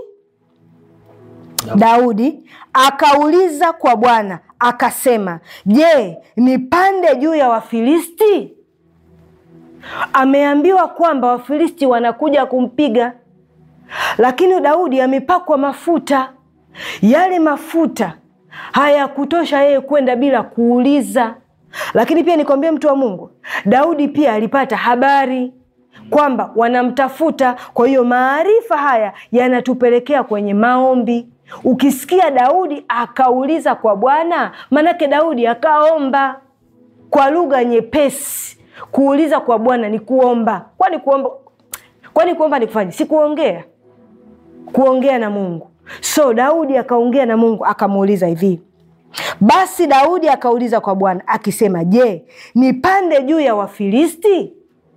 Daudi akauliza kwa Bwana akasema, je, nipande juu ya Wafilisti? Ameambiwa kwamba Wafilisti wanakuja kumpiga, lakini Daudi amepakwa mafuta. Yale mafuta hayakutosha yeye kwenda bila kuuliza. Lakini pia nikwambie, mtu wa Mungu, Daudi pia alipata habari kwamba wanamtafuta. Kwa hiyo maarifa haya yanatupelekea kwenye maombi. Ukisikia Daudi akauliza kwa Bwana, manake Daudi akaomba kwa lugha nyepesi. Kuuliza kwa Bwana ni kuomba. Kwani kuomba, kwani kuomba ni kufanya, si kuongea? Kuongea na Mungu. So Daudi akaongea na Mungu akamuuliza hivi basi Daudi akauliza kwa Bwana akisema, je, nipande juu ya Wafilisti?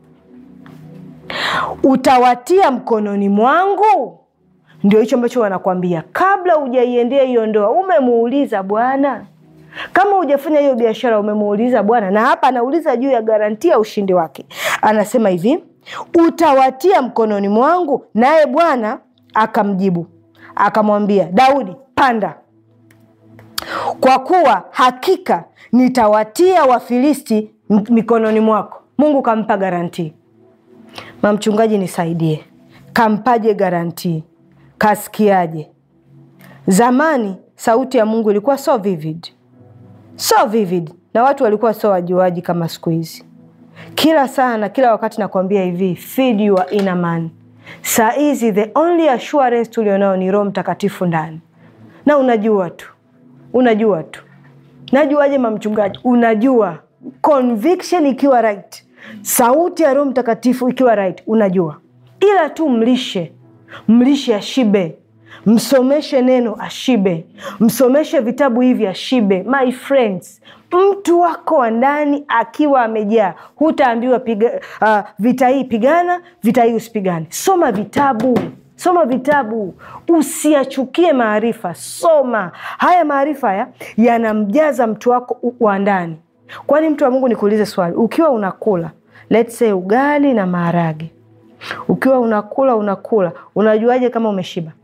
Utawatia mkononi mwangu? Ndio hicho ambacho wanakwambia kabla hujaiendea hiyo ndoa, umemuuliza Bwana? Kama hujafanya hiyo biashara, umemuuliza Bwana? Na hapa anauliza juu ya garantia ya ushindi wake, anasema hivi, utawatia mkononi mwangu? Naye Bwana akamjibu akamwambia Daudi, panda kwa kuwa hakika nitawatia Wafilisti m- mikononi mwako. Mungu kampa garantii. Mamchungaji, nisaidie, kampaje garantii? Kasikiaje? Zamani sauti ya Mungu ilikuwa so vivid, so vivid. na watu walikuwa sio wajuaji kama siku hizi. Kila saa na kila wakati nakwambia hivi, feed your inner man. Saa hizi the only assurance tulionao ni Roho Mtakatifu ndani, na unajua tu, unajua tu. Najuaje mamchungaji? Unajua conviction ikiwa right, sauti ya Roho Mtakatifu ikiwa right, unajua. Ila tu mlishe, mlishe ashibe, msomeshe neno ashibe, msomeshe vitabu hivi ashibe. My friends, mtu wako wa ndani akiwa amejaa, hutaambiwa piga, uh, vita hii pigana, vita hii usipigane. Soma vitabu soma vitabu, usiachukie maarifa. Soma haya maarifa, haya yanamjaza mtu wako wa ndani. Kwani mtu wa Mungu, nikuulize swali, ukiwa unakula let's say ugali na maharage, ukiwa unakula unakula, unajuaje kama umeshiba?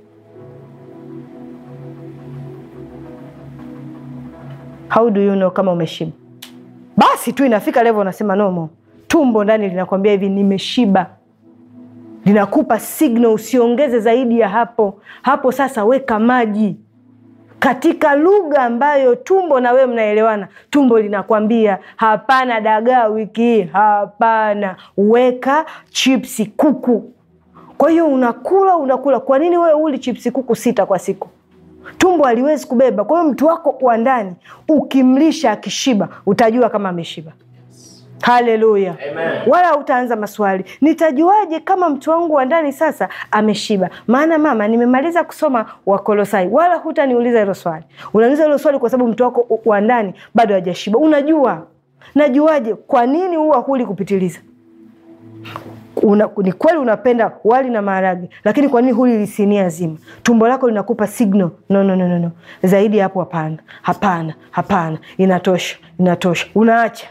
How do you know kama umeshiba? Basi tu inafika level unasema no more. Tumbo ndani linakwambia hivi, nimeshiba linakupa signal usiongeze zaidi ya hapo. Hapo sasa weka maji katika lugha ambayo tumbo na wewe mnaelewana. Tumbo linakwambia hapana dagaa wiki hii, hapana, weka chipsi kuku. Kwa hiyo unakula unakula. Kwa nini wewe uli chipsi kuku sita kwa siku? Tumbo haliwezi kubeba. Kwa hiyo mtu wako wa ndani ukimlisha akishiba, utajua kama ameshiba. Haleluya, wala utaanza maswali, nitajuaje kama mtu wangu wa ndani sasa ameshiba? Maana mama, nimemaliza kusoma Wakolosai. Wala hutaniuliza hilo swali. Unauliza hilo swali kwa sababu mtu wako wa ndani bado hajashiba. Unajua, najuaje? Kwa nini huwa huli kupitiliza? Una, ni kweli unapenda wali na maharage, lakini kwa nini huli lisinia zima? Tumbo lako linakupa signal no, no, no, no, no. Zaidi ya hapo hapana, hapana, hapana, inatosha, inatosha, unaacha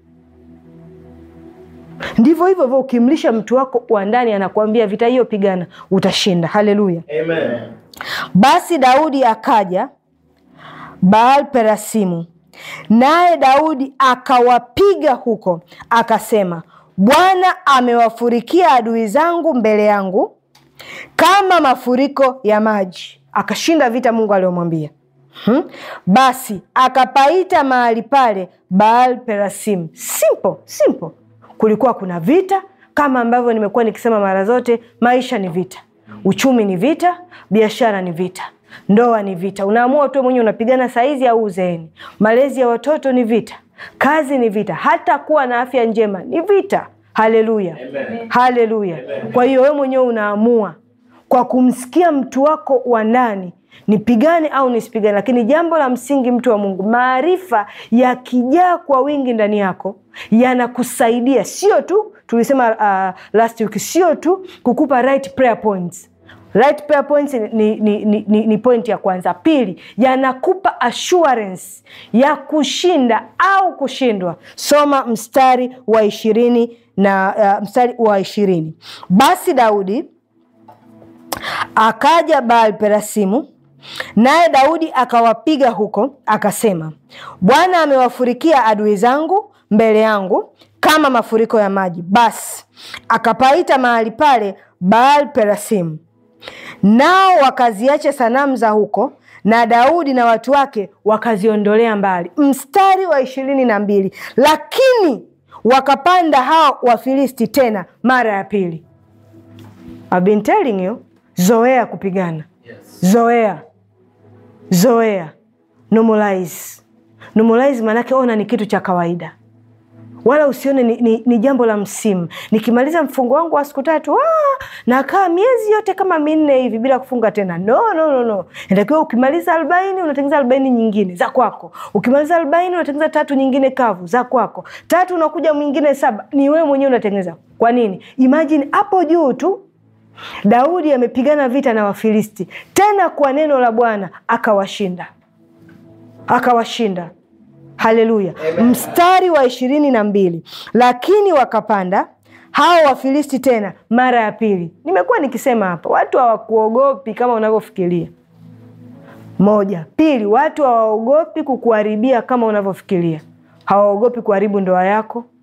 Ndivyo hivyo hivyo, ukimlisha mtu wako wa ndani, anakuambia vita hiyo pigana, utashinda. Haleluya, Amen. Basi Daudi akaja Baal Perasimu, naye Daudi akawapiga huko, akasema, Bwana amewafurikia adui zangu mbele yangu kama mafuriko ya maji. Akashinda vita Mungu aliyomwambia. Hmm? Basi akapaita mahali pale Baal Perasim. Simple, simple. Kulikuwa kuna vita kama ambavyo nimekuwa nikisema mara zote, maisha ni vita, uchumi ni vita, biashara ni vita, ndoa ni vita. Unaamua tu mwenyewe unapigana saizi au uzeeni. Malezi ya watoto ni vita, kazi ni vita, hata kuwa na afya njema ni vita. Haleluya, haleluya. Kwa hiyo wewe mwenyewe unaamua kwa kumsikia mtu wako wa ndani nipigane au nisipigane. Lakini jambo la msingi, mtu wa Mungu, maarifa yakijaa kwa wingi ndani yako yanakusaidia, sio tu tulisema uh, last week, sio tu kukupa right prayer points. Right prayer points ni, ni, ni, ni, ni point ya kwanza. Pili, yanakupa assurance ya kushinda au kushindwa. Soma mstari wa ishirini na uh, mstari wa ishirini basi Daudi akaja Baal Perasimu, naye Daudi akawapiga huko, akasema, Bwana amewafurikia adui zangu mbele yangu kama mafuriko ya maji. Basi akapaita mahali pale Baal Perasimu, nao wakaziacha sanamu za huko, na Daudi na watu wake wakaziondolea mbali. Mstari wa ishirini na mbili lakini wakapanda hao Wafilisti tena mara ya pili. I've been telling you, zoea kupigana, zoea zoea, normalize. Normalize maanake ona ni kitu cha kawaida, wala usione ni, ni, ni jambo la msimu. Nikimaliza mfungo wangu wa siku tatu ah, nakaa miezi yote kama minne hivi bila kufunga tena. No, no, no, no. Inatakiwa ukimaliza arobaini unatengeneza arobaini nyingine za kwako. Ukimaliza arobaini unatengeneza tatu nyingine kavu za kwako, tatu unakuja mwingine saba, ni wewe mwenyewe unatengeneza. Kwa nini? Imagine hapo juu tu Daudi amepigana vita na Wafilisti tena kwa neno la Bwana akawashinda, akawashinda. Haleluya! Mstari wa ishirini na mbili lakini wakapanda hao Wafilisti tena mara ya pili. Nimekuwa nikisema hapa, watu hawakuogopi kama unavyofikiria. Moja. Pili, watu hawaogopi kukuharibia kama unavyofikiria. Hawaogopi kuharibu ndoa yako,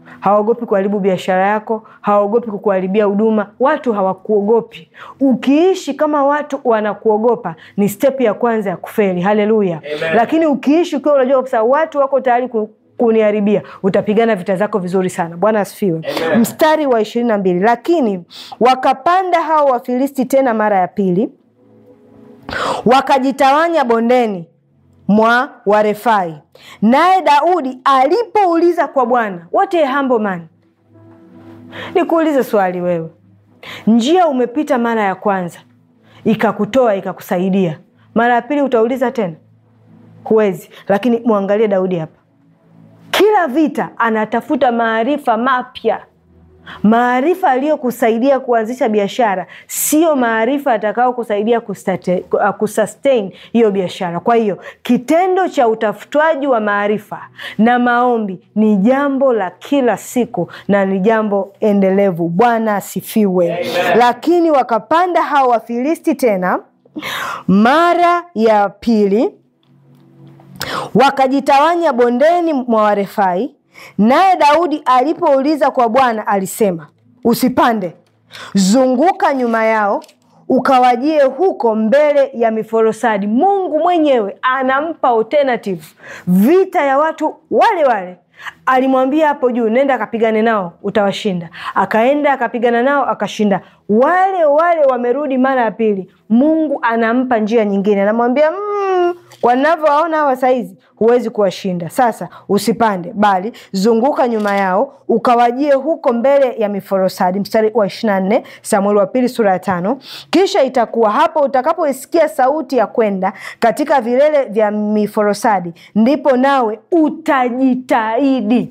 hawaogopi kuharibu biashara yako, hawaogopi kukuharibia huduma. Watu hawakuogopi. Ukiishi kama watu wanakuogopa, ni step ya kwanza ya kufeli. Haleluya! Lakini ukiishi ukiwa unajua kabisa watu wako tayari ku kuniharibia utapigana vita zako vizuri sana. Bwana asifiwe. Mstari wa ishirini na mbili lakini wakapanda hao Wafilisti tena mara ya pili, wakajitawanya bondeni mwa Warefai. Naye Daudi alipouliza kwa Bwana, what a humble man. Nikuulize swali wewe, njia umepita mara ya kwanza ikakutoa ikakusaidia, mara ya pili utauliza tena? Huwezi. Lakini mwangalie Daudi hapa, kila vita anatafuta maarifa mapya maarifa aliyokusaidia kuanzisha biashara sio maarifa atakao kusaidia kusustain hiyo biashara. Kwa hiyo kitendo cha utafutwaji wa maarifa na maombi ni jambo la kila siku na ni jambo endelevu. Bwana asifiwe. Lakini wakapanda hao Wafilisti tena mara ya pili, wakajitawanya bondeni mwa Warefai. Naye Daudi alipouliza kwa Bwana alisema, usipande, zunguka nyuma yao ukawajie huko mbele ya miforosadi. Mungu mwenyewe anampa alternative, vita ya watu wale wale. Alimwambia hapo juu, nenda akapigane nao, utawashinda. Akaenda akapigana nao, akashinda. Wale wale wamerudi mara ya pili, Mungu anampa njia nyingine, anamwambia mm, wanavyowaona hawa saizi huwezi kuwashinda. Sasa usipande, bali zunguka nyuma yao ukawajie huko mbele ya miforosadi. Mstari wa ishirini na nne Samueli wa pili sura ya tano. Kisha itakuwa hapo utakapoisikia sauti ya kwenda katika vilele vya miforosadi, ndipo nawe utajitahidi.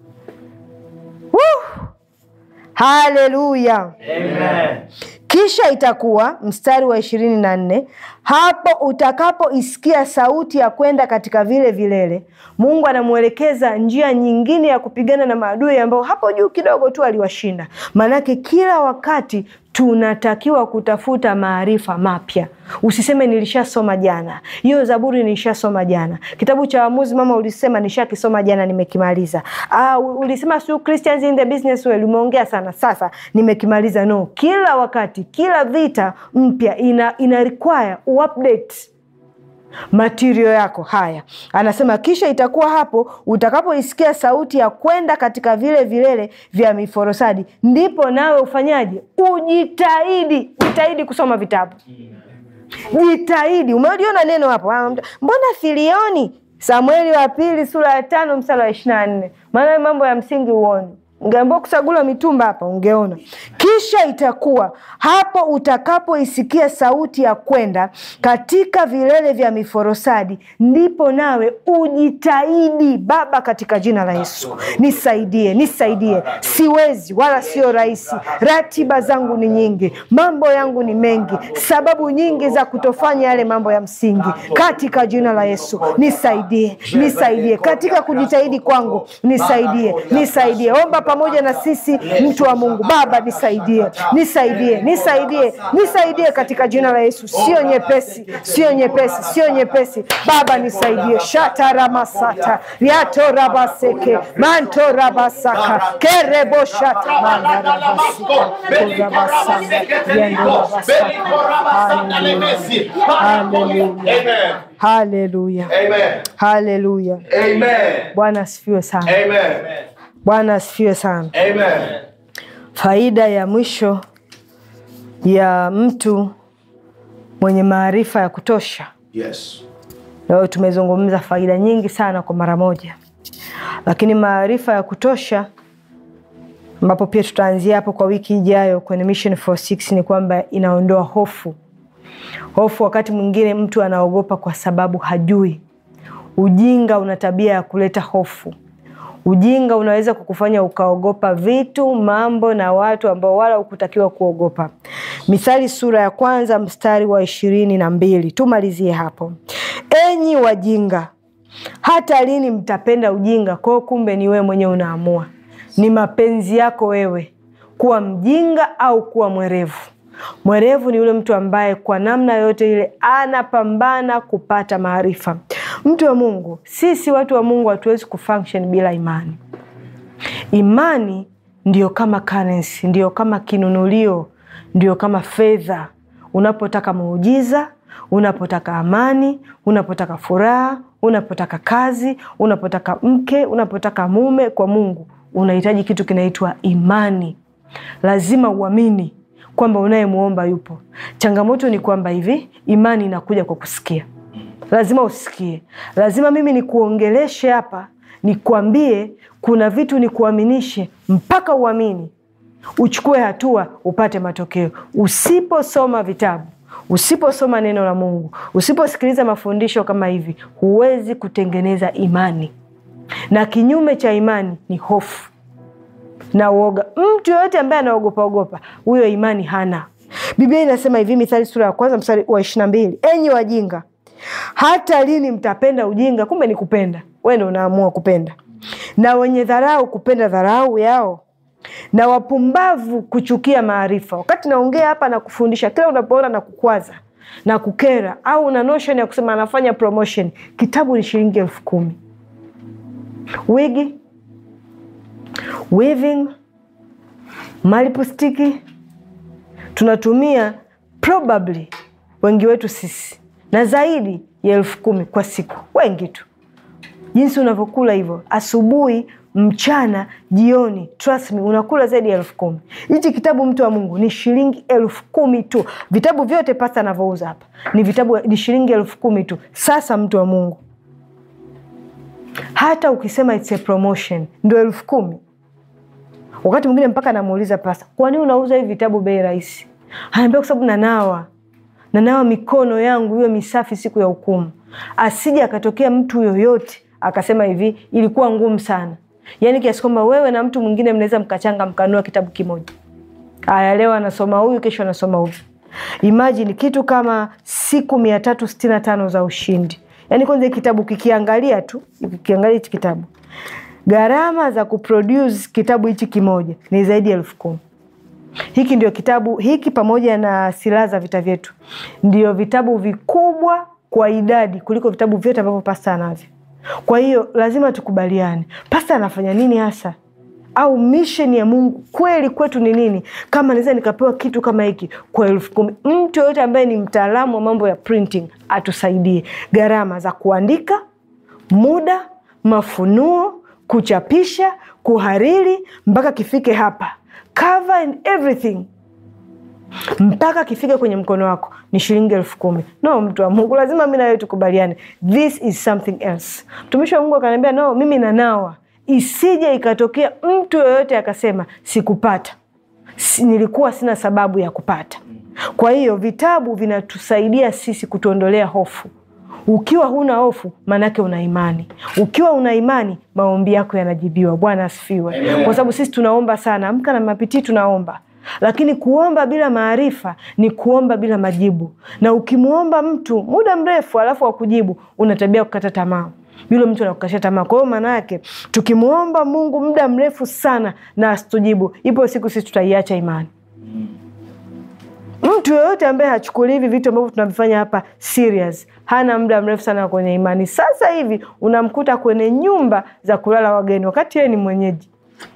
Woo! Haleluya! Amen. Kisha itakuwa mstari wa ishirini na nne hapo utakapoisikia sauti ya kwenda katika vile vilele. Mungu anamwelekeza njia nyingine ya kupigana na maadui ambao hapo juu kidogo tu aliwashinda. Maanake kila wakati tunatakiwa kutafuta maarifa mapya. Usiseme nilishasoma jana, hiyo Zaburi nilishasoma jana. Kitabu cha Waamuzi mama ulisema nishakisoma jana, nimekimaliza. Ah, ulisema su Christians in the business world, umeongea sana, sasa nimekimaliza. No, kila wakati, kila vita mpya ina, ina require uupdate matirio yako. Haya, anasema kisha itakuwa hapo utakapoisikia sauti ya kwenda katika vile vilele vya miforosadi, ndipo nawe ufanyaje? Ujitahidi, jitahidi kusoma vitabu, jitahidi. Umeliona neno hapo? Ah, Mbona filioni? Samueli wa pili sura ya tano mstari wa ishirini na nne maana mambo ya msingi uone ungeambiwa kusagula mitumba hapa ungeona. Kisha itakuwa hapo utakapoisikia sauti ya kwenda katika vilele vya miforosadi, ndipo nawe ujitahidi. Baba, katika jina la Yesu nisaidie, nisaidie. Siwezi wala sio rahisi, ratiba zangu ni nyingi, mambo yangu ni mengi, sababu nyingi za kutofanya yale mambo ya msingi. Katika jina la Yesu nisaidie, nisaidie katika kujitahidi kwangu, nisaidie, nisaidie. Omba pamoja na sisi, mtu wa Mungu. Baba nisaidie, nisaidie, nisaidie, nisaidie katika jina la Yesu. Sio nyepesi, sio nyepesi, sio nyepesi. Baba nisaidie. shataramasata riatorabaseke mantorabasaka kereboshata mandarabasika korabasanga riandorabasaka. Haleluya, haleluya, haleluya. Bwana asifiwe sana. Bwana asifiwe sana. Faida ya mwisho ya mtu mwenye maarifa ya kutosha. Yes. Leo tumezungumza faida nyingi sana kwa mara moja, lakini maarifa ya kutosha, ambapo pia tutaanzia hapo kwa wiki ijayo kwenye Mission 46 ni kwamba inaondoa hofu. Hofu wakati mwingine mtu anaogopa kwa sababu hajui. Ujinga una tabia ya kuleta hofu. Ujinga unaweza kukufanya ukaogopa vitu, mambo na watu ambao wala hukutakiwa kuogopa. Mithali sura ya kwanza mstari wa ishirini na mbili tumalizie hapo. Enyi wajinga, hata lini mtapenda ujinga? Kwao kumbe ni wewe mwenyewe unaamua, ni mapenzi yako wewe kuwa mjinga au kuwa mwerevu. Mwerevu ni yule mtu ambaye kwa namna yote ile anapambana kupata maarifa. Mtu wa Mungu, sisi watu wa Mungu hatuwezi kufunction bila imani. Imani ndio kama currency, ndio kama kinunulio, ndio kama fedha. Unapotaka muujiza, unapotaka amani, unapotaka furaha, unapotaka kazi, unapotaka mke, unapotaka mume kwa Mungu, unahitaji kitu kinaitwa imani. Lazima uamini kwamba unayemwomba yupo. Changamoto ni kwamba hivi, imani inakuja kwa kusikia. Lazima usikie, lazima mimi nikuongeleshe hapa, nikwambie kuna vitu nikuaminishe, mpaka uamini, uchukue hatua, upate matokeo. Usiposoma vitabu, usiposoma neno la Mungu, usiposikiliza mafundisho kama hivi, huwezi kutengeneza imani, na kinyume cha imani ni hofu na uoga. Mtu yoyote ambaye anaogopa ogopa, huyo imani hana. Biblia inasema hivi, Mithali sura ya kwanza mstari wa ishirini na mbili enyi wajinga, hata lini mtapenda ujinga? Kumbe ni kupenda, wewe ndio unaamua kupenda. Na wenye dharau kupenda dharau yao, na wapumbavu kuchukia maarifa. Wakati naongea hapa na kufundisha, kila unapoona na kukwaza na kukera, au una notion ya kusema anafanya promotion, kitabu ni shilingi elfu kumi wigi weaving malipustiki tunatumia probably wengi wetu sisi na zaidi ya elfu kumi kwa siku, wengi tu. Jinsi unavyokula hivyo, asubuhi, mchana, jioni, trust me, unakula zaidi ya elfu kumi. Hichi kitabu mtu wa Mungu ni shilingi elfu kumi tu. Vitabu vyote pasta anavyouza hapa ni vitabu ni shilingi elfu kumi tu. Sasa mtu wa Mungu, hata ukisema it's a promotion ndo elfu kumi wakati mwingine mpaka namuuliza pasta, kwa nini unauza hivi vitabu bei rahisi? Anaambia kwa sababu nanawa nanawa mikono yangu iwe misafi siku ya hukumu, asije akatokea mtu yoyote akasema hivi ilikuwa ngumu sana, yaani kiasi kwamba wewe na mtu mwingine mnaweza mkachanga mkanua kitabu kimoja. Aya, leo anasoma huyu, kesho anasoma huyu. Imagine kitu kama siku mia tatu sitini na tano za ushindi. Yaani kwanza kitabu kikiangalia tu, kikiangalia hichi kitabu gharama za kuproduce kitabu hichi kimoja ni zaidi ya elfu kumi. Hiki ndio kitabu hiki pamoja na silaha za vita vyetu ndio vitabu vikubwa kwa idadi kuliko vitabu vyote ambavyo pasta anavyo. Kwa hiyo lazima tukubaliane, pasta anafanya nini hasa, au mission ya Mungu kweli kwetu ni nini? Kama naweza nikapewa kitu kama hiki kwa elfu kumi, mtu yoyote ambaye ni mtaalamu wa mambo ya printing atusaidie gharama za kuandika, muda, mafunuo kuchapisha, kuhariri mpaka kifike hapa, cover and everything, mpaka kifike kwenye mkono wako ni shilingi elfu kumi. No, mtu wa Mungu, lazima mi nawewe tukubaliane, this is something else. Mtumishi wa Mungu akaniambia no, mimi nanawa, isije ikatokea mtu yoyote akasema sikupata, si, nilikuwa sina sababu ya kupata. Kwa hiyo vitabu vinatusaidia sisi kutuondolea hofu. Ukiwa huna hofu, maanake una imani. Ukiwa una imani, maombi yako yanajibiwa. Bwana asifiwe, kwa sababu sisi tunaomba sana. Amka na Mapitii tunaomba, lakini kuomba bila maarifa ni kuomba bila majibu. Na ukimwomba mtu muda mrefu alafu akujibu, una tabia kukata tamaa yule mtu anakukatisha tamaa. Kwa hiyo maana yake tukimwomba Mungu muda mrefu sana na asitujibu, ipo siku sisi tutaiacha imani. Mtu yoyote ambaye hachukuli hivi vitu ambavyo tunavifanya hapa serious hana muda mrefu sana kwenye imani. Sasa hivi unamkuta kwenye nyumba za kulala wageni wakati yeye ni mwenyeji.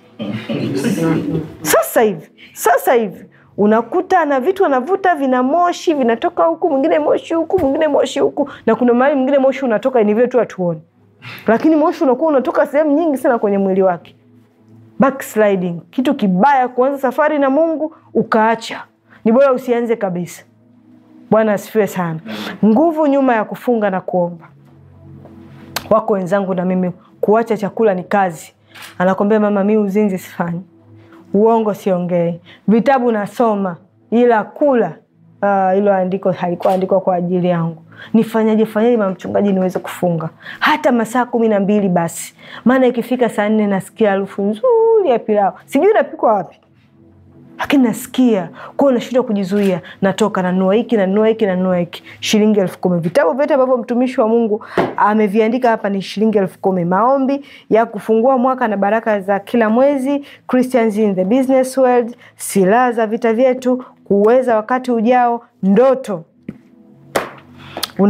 Sasa hivi, sasa hivi unakuta na vitu anavuta vina moshi vinatoka huku, mwingine moshi huku, mwingine moshi huku, na kuna mahali mwingine moshi unatoka ni vile tu hatuoni, lakini moshi unakuwa unatoka sehemu nyingi sana kwenye mwili wake. Backsliding, kitu kibaya. Kuanza safari na Mungu ukaacha, ni bora usianze kabisa. Bwana asifiwe sana. Nguvu nyuma ya kufunga na kuomba. Wako wenzangu na mimi, kuacha chakula ni kazi. Anakwambia mama, mi uzinzi sifanyi, uongo siongei, vitabu nasoma, ila kula hilo uh, andiko halikuwa andikwa kwa ajili yangu. Nifanyaje fanyaje mama mchungaji niweze kufunga hata masaa kumi na mbili basi, maana ikifika saa nne nasikia harufu nzuri ya pilau, sijui inapikwa wapi lakini nasikia kwao, nashindwa kujizuia, natoka nanua hiki nanua hiki nanua hiki, shilingi elfu kumi. Vitabu vyote ambavyo mtumishi wa Mungu ameviandika hapa ni shilingi elfu kumi. Maombi ya kufungua mwaka na baraka za kila mwezi, Christians in the business world, silaha za vita vyetu, kuweza wakati ujao, ndoto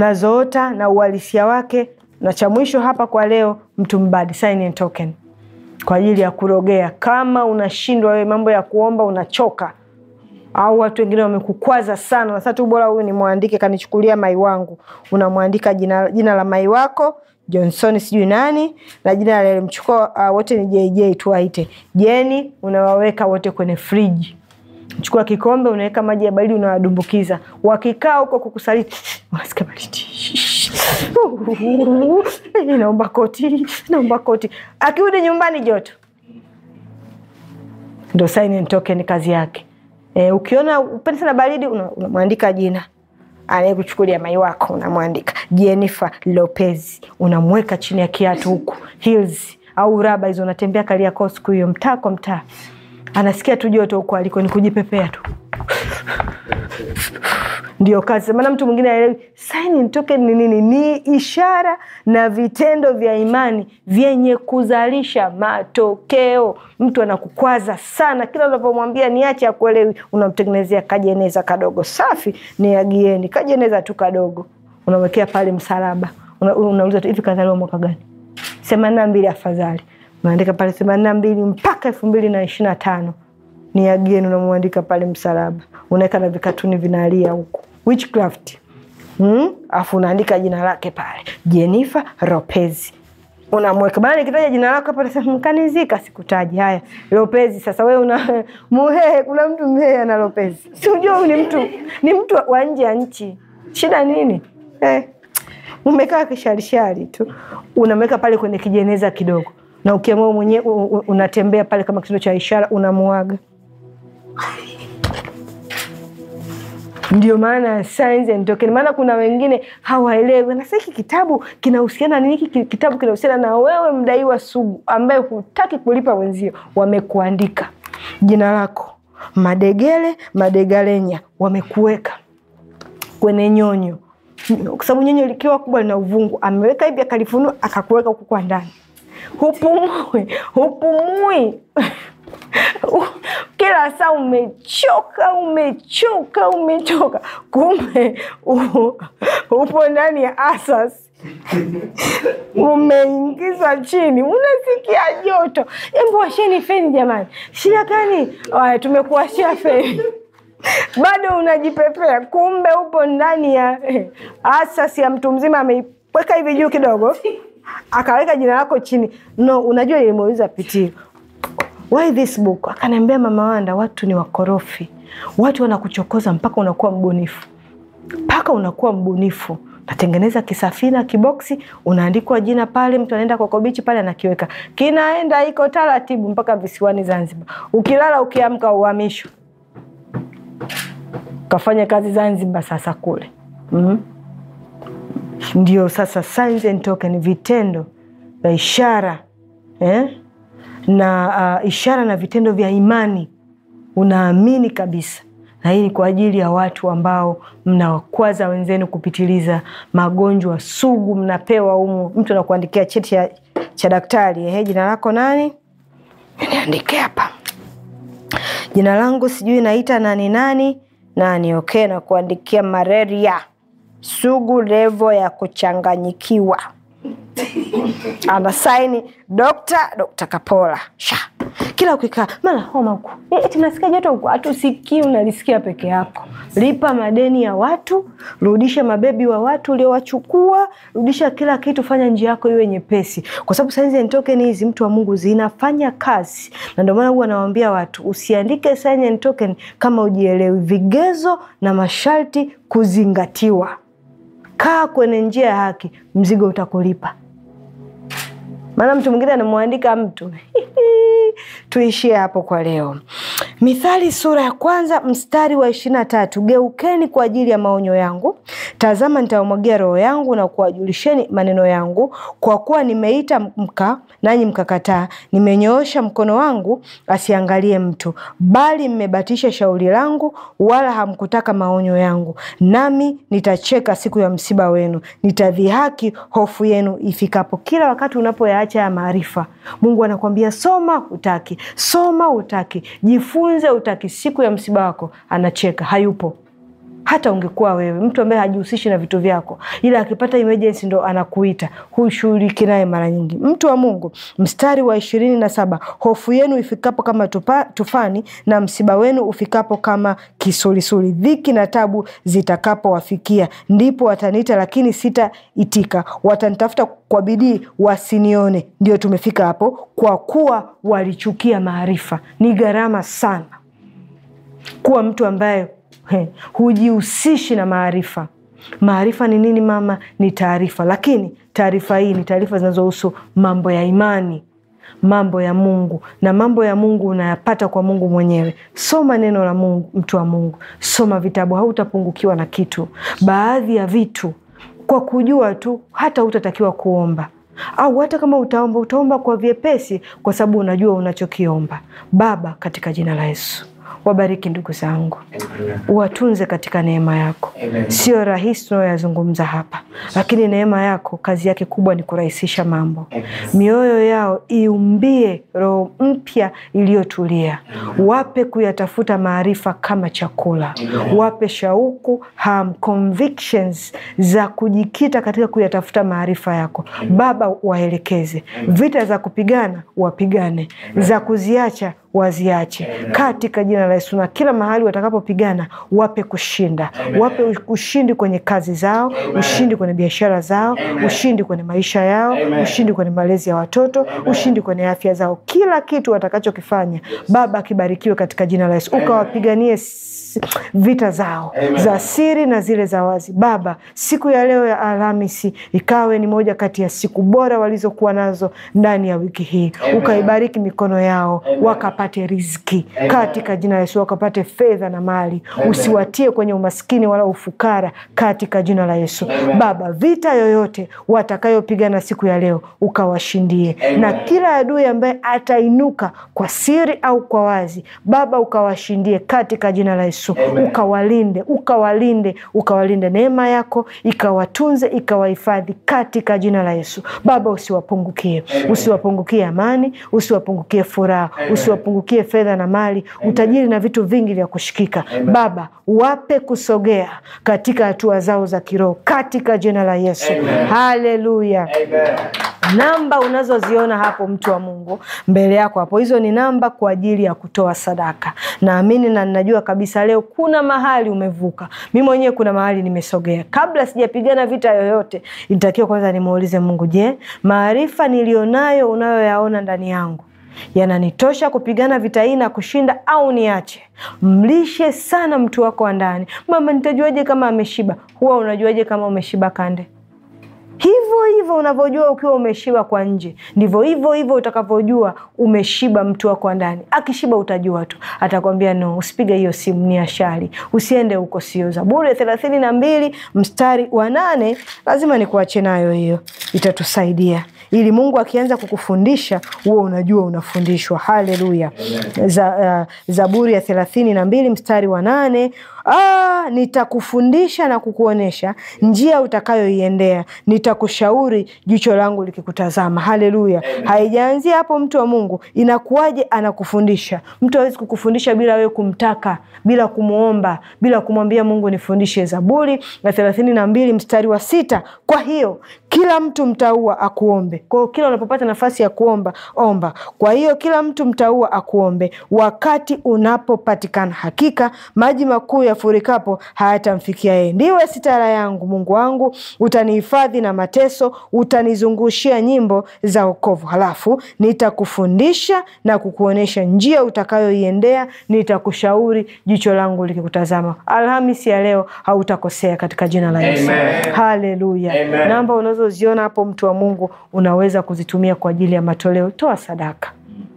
unazoota na uhalisia wake, na cha mwisho hapa kwa leo, mtu mbadi, sign and token kwa ajili ya kurogea. Kama unashindwa wewe mambo ya kuomba, unachoka au watu wengine wamekukwaza sana, sasa tu bora huyu nimwandike, kanichukulia mai wangu. Unamwandika jina, jina la mai wako Johnson sijui nani na jina lalimchukua uh, wote ni JJ tu waite Jeni. Unawaweka wote kwenye friji, chukua kikombe, unaweka maji ya baridi, unawadumbukiza. Wakikaa huko kukusaliti, unasikia baridi naomba koti, naomba koti. Akirudi nyumbani joto, ndo sign and token kazi yake. E, ukiona upende sana baridi unamwandika una jina anayekuchukulia mai wako unamwandika Jennifer Lopez, unamweka chini ya kiatu huku heels au raba hizo, unatembea Kariakoo siku hiyo, mtaa kwa mtaa, anasikia tu joto huko aliko, ni kujipepea tu ndio kazi. Maana mtu mwingine aelewi sign and token ni nini. Ni ishara na vitendo vya imani vyenye kuzalisha matokeo. Mtu anakukwaza sana, kila unapomwambia niache akuelewi, unamtengenezea kajeneza kadogo safi, ni agieni kajeneza tu kadogo, unamwekea pale msalaba, unauliza tu hivi kazaliwa mwaka gani? themanini na mbili afadhali, unaandika pale themanini na mbili mpaka elfu mbili na ishirini na tano ni agieni, unamwandika pale msalaba, unaweka na vikatuni vinalia huku witchcraft hmm? Afu unaandika jina lake pale Jennifer Lopez unamweka bana. Nikitaja jina lako hapa nasema mkanizika, sikutaji. Haya, Lopez. Sasa wewe una muhehe, kuna mtu mhehe ana Lopez, si unajua ni mtu ni mtu wa nje ya nchi. Shida nini eh? Umekaa kisharishari tu, unamweka pale kwenye kijeneza kidogo, na ukiamua mwenyewe unatembea pale kama kitendo cha ishara, unamuaga Ndio maana signs and token. Maana kuna wengine hawaelewi, na sasa hiki kitabu kinahusiana nini? Hiki kitabu kinahusiana na wewe, mdaiwa sugu ambaye hutaki kulipa wenzio. Wamekuandika jina lako Madegele Madegalenya, wamekuweka kwenye nyonyo, kwa sababu nyonyo likiwa kubwa lina uvungu, ameweka hivi akalifunua, akakuweka huku kwa ndani, hupumui, hupumui kila saa umechoka, umechoka, umechoka, kumbe upo ndani ya asas umeingizwa chini, unasikia joto. Embu washeni feni jamani, shida gani? Aya, tumekuwashia feni bado unajipepea, kumbe upo ndani ya asas ya mtu mzima. Ameiweka hivi juu kidogo, akaweka jina lako chini. No, unajua ilimeuliza Pitio Why this book? Akaniambia Mama Wanda, watu ni wakorofi, watu wanakuchokoza mpaka unakuwa mbunifu, mpaka unakuwa mbunifu. Natengeneza kisafina kiboksi, unaandikwa jina pale, mtu anaenda Coco Beach pale anakiweka, kinaenda iko taratibu mpaka visiwani Zanzibar. Ukilala ukiamka uhamisho, kafanya kazi Zanzibar, sasa kule mm-hmm. Ndio sasa signs and token, vitendo vya ishara eh? na uh, ishara na vitendo vya imani, unaamini kabisa. Na hii ni kwa ajili ya watu ambao mnawakwaza wenzenu kupitiliza, magonjwa sugu mnapewa humu. Mtu anakuandikia cheti cha, cha daktari, ehe, jina lako nani? Niandike hapa jina langu, sijui naita nani nani nani, okay, na kuandikia malaria sugu, levo ya kuchanganyikiwa ana saini dokta Dokta Kapola sha kila ukikaa mara homa huku eti nasikia joto huku, hatusikii, unalisikia peke yako. Lipa madeni ya watu, rudisha mabebi wa watu uliowachukua, rudisha kila kitu, fanya njia yako iwe nyepesi, kwa sababu signs and token hizi, mtu wa Mungu, zinafanya kazi. Na ndio maana huwa nawaambia watu usiandike sign and token kama ujielewi. Vigezo na masharti kuzingatiwa. Kaa kwenye njia ya haki, mzigo utakulipa. Maana mtu mwingine anamwandika mtu tuishie hapo kwa leo. Mithali sura ya kwanza mstari wa ishirini na tatu geukeni kwa ajili ya maonyo yangu, tazama nitawamwagia roho yangu na kuwajulisheni maneno yangu. Kwa kuwa nimeita mka nanyi mkakataa, nimenyoosha mkono wangu asiangalie mtu, bali mmebatisha shauri langu, wala hamkutaka maonyo yangu. Nami nitacheka siku ya msiba wenu, nitadhihaki hofu yenu ifikapo. Kila wakati unapoyaacha ya maarifa, Mungu anakuambia soma, utaki soma, utaki jifunze, utaki. Siku ya msiba wako anacheka, hayupo hata ungekuwa wewe mtu ambaye hajihusishi na vitu vyako, ila akipata emergency ndo anakuita, hushughuliki naye mara nyingi. Mtu wa Mungu, mstari wa ishirini na saba hofu yenu ifikapo kama tupa, tufani na msiba wenu ufikapo kama kisulisuli, dhiki na tabu zitakapowafikia, ndipo wataniita, lakini sitaitika, watanitafuta kwa bidii, wasinione. Ndio tumefika hapo, kwa kuwa walichukia maarifa. Ni gharama sana kuwa mtu ambaye he, hujihusishi na maarifa. Maarifa ni nini mama? Ni taarifa, lakini taarifa hii ni taarifa zinazohusu mambo ya imani, mambo ya Mungu, na mambo ya Mungu unayapata kwa Mungu mwenyewe. Soma neno la Mungu, mtu wa Mungu, soma vitabu, hautapungukiwa na kitu. Baadhi ya vitu kwa kujua tu, hata hutatakiwa kuomba au hata kama utaomba, utaomba kwa vyepesi, kwa sababu unajua unachokiomba. Baba, katika jina la Yesu wabariki ndugu zangu, uwatunze katika neema yako. Sio rahisi tunayoyazungumza hapa, lakini neema yako kazi yake kubwa ni kurahisisha mambo. Mioyo yao iumbie roho mpya iliyotulia, wape kuyatafuta maarifa kama chakula, wape shauku, ham, convictions za kujikita katika kuyatafuta maarifa yako. Baba, waelekeze vita za kupigana, wapigane, za kuziacha waziache katika jina la Yesu, na kila mahali watakapopigana wape kushinda, wape ushindi kwenye kazi zao, ushindi kwenye biashara zao, ushindi kwenye maisha yao, ushindi kwenye malezi ya watoto, ushindi kwenye afya zao. Kila kitu watakachokifanya Baba kibarikiwe katika jina la Yesu, ukawapiganie vita zao Amen. za siri na zile za wazi. Baba, siku ya leo ya Alhamisi ikawe ni moja kati ya siku bora walizokuwa nazo ndani ya wiki hii, ukaibariki mikono yao Amen. wakapate riziki Amen. katika jina la Yesu, wakapate fedha na mali Amen. usiwatie kwenye umaskini wala ufukara katika jina la Yesu Amen. Baba, vita yoyote watakayopigana siku ya leo ukawashindie Amen. na kila adui ambaye atainuka kwa siri au kwa wazi, Baba ukawashindie katika jina la Yesu Amen. ukawalinde ukawalinde ukawalinde, neema yako ikawatunze ikawahifadhi katika jina la Yesu. Baba usiwapungukie, usiwapungukie amani, usiwapungukie furaha, usiwapungukie fedha na mali, utajiri na vitu vingi vya kushikika. Baba wape kusogea katika hatua zao za kiroho katika jina la Yesu. Haleluya. Namba unazoziona hapo, mtu wa Mungu, mbele yako hapo, hizo ni namba kwa ajili ya kutoa sadaka. Naamini na ninajua kabisa leo kuna mahali umevuka. Mi mwenyewe kuna mahali nimesogea. Kabla sijapigana vita yoyote, ilitakiwa kwanza nimuulize Mungu, je, maarifa niliyonayo unayoyaona ndani yangu yananitosha kupigana vita hii na kushinda au niache? Mlishe sana mtu wako wa ndani. Mama, nitajuaje kama ameshiba? Huwa unajuaje kama umeshiba kande? Hivyo hivyo unavyojua ukiwa umeshiba kwa nje, ndivyo hivyo hivyo utakavyojua umeshiba mtu wako ndani. Akishiba utajua tu, atakwambia no, usipige hiyo simu, ni ashari, usiende huko, sio. Zaburi ya thelathini na mbili mstari wa nane lazima nikuache nayo, hiyo itatusaidia ili Mungu akianza kukufundisha huo unajua unafundishwa. Haleluya! za, uh, Zaburi ya thelathini na mbili mstari wa nane Ah, nitakufundisha na kukuonyesha njia utakayoiendea, nitakushauri jicho langu likikutazama. Haleluya! Haijaanzia hapo, mtu wa Mungu. Inakuwaje anakufundisha? Mtu hawezi kukufundisha bila wewe kumtaka, bila kumwomba, bila kumwambia Mungu nifundishe. Zaburi ya thelathini na mbili mstari wa sita kwa hiyo kila mtu mtaua akuombe. Kwa hiyo kila unapopata nafasi ya kuomba, omba. Kwa hiyo kila mtu mtaua akuombe wakati unapopatikana. Hakika maji makuu yafurikapo hayatamfikia yeye. Ndiwe sitara yangu, Mungu wangu, utanihifadhi na mateso, utanizungushia nyimbo za wokovu. Halafu nitakufundisha na kukuonyesha njia utakayoiendea, nitakushauri jicho langu likikutazama. Alhamisi ya leo hautakosea katika jina la Yesu. Haleluya. Namba unazoziona hapo, mtu wa Mungu, unaweza kuzitumia kwa ajili ya matoleo. Toa sadaka.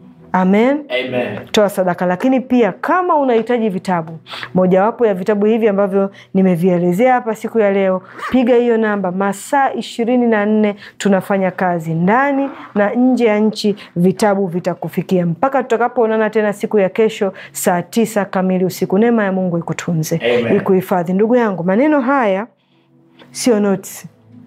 Amen. Amen. Toa sadaka, lakini pia kama unahitaji vitabu, mojawapo ya vitabu hivi ambavyo nimevielezea hapa siku ya leo, piga hiyo namba. Masaa ishirini na nne tunafanya kazi ndani na nje ya nchi, vitabu vitakufikia mpaka tutakapoonana tena siku ya kesho saa tisa kamili usiku. Neema ya Mungu ikutunze, Amen. ikuhifadhi. Ndugu yangu, maneno haya sio notisi,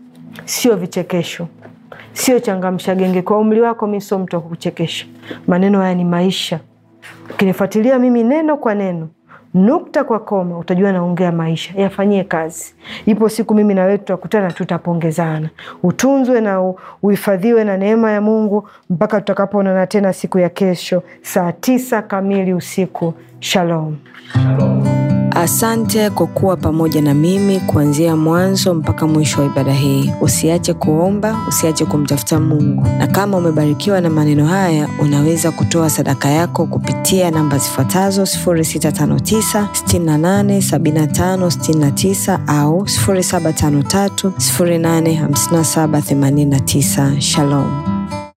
sio vichekesho sio changamsha genge. Kwa umri wako, mi sio mtu wa kukuchekesha. Maneno haya ni maisha. Ukinifuatilia mimi neno kwa neno, nukta kwa koma, utajua naongea maisha. Yafanyie kazi. Ipo siku mimi na wewe tutakutana, tutapongezana. Utunzwe na uhifadhiwe na neema ya Mungu mpaka tutakapoonana tena siku ya kesho saa tisa kamili usiku. Shalom. Shalom. Asante kwa kuwa pamoja na mimi kuanzia mwanzo mpaka mwisho wa ibada hii. Usiache kuomba, usiache kumtafuta Mungu, na kama umebarikiwa na maneno haya, unaweza kutoa sadaka yako kupitia namba zifuatazo 0659 68 75 69 au 0753 085789. Shalom.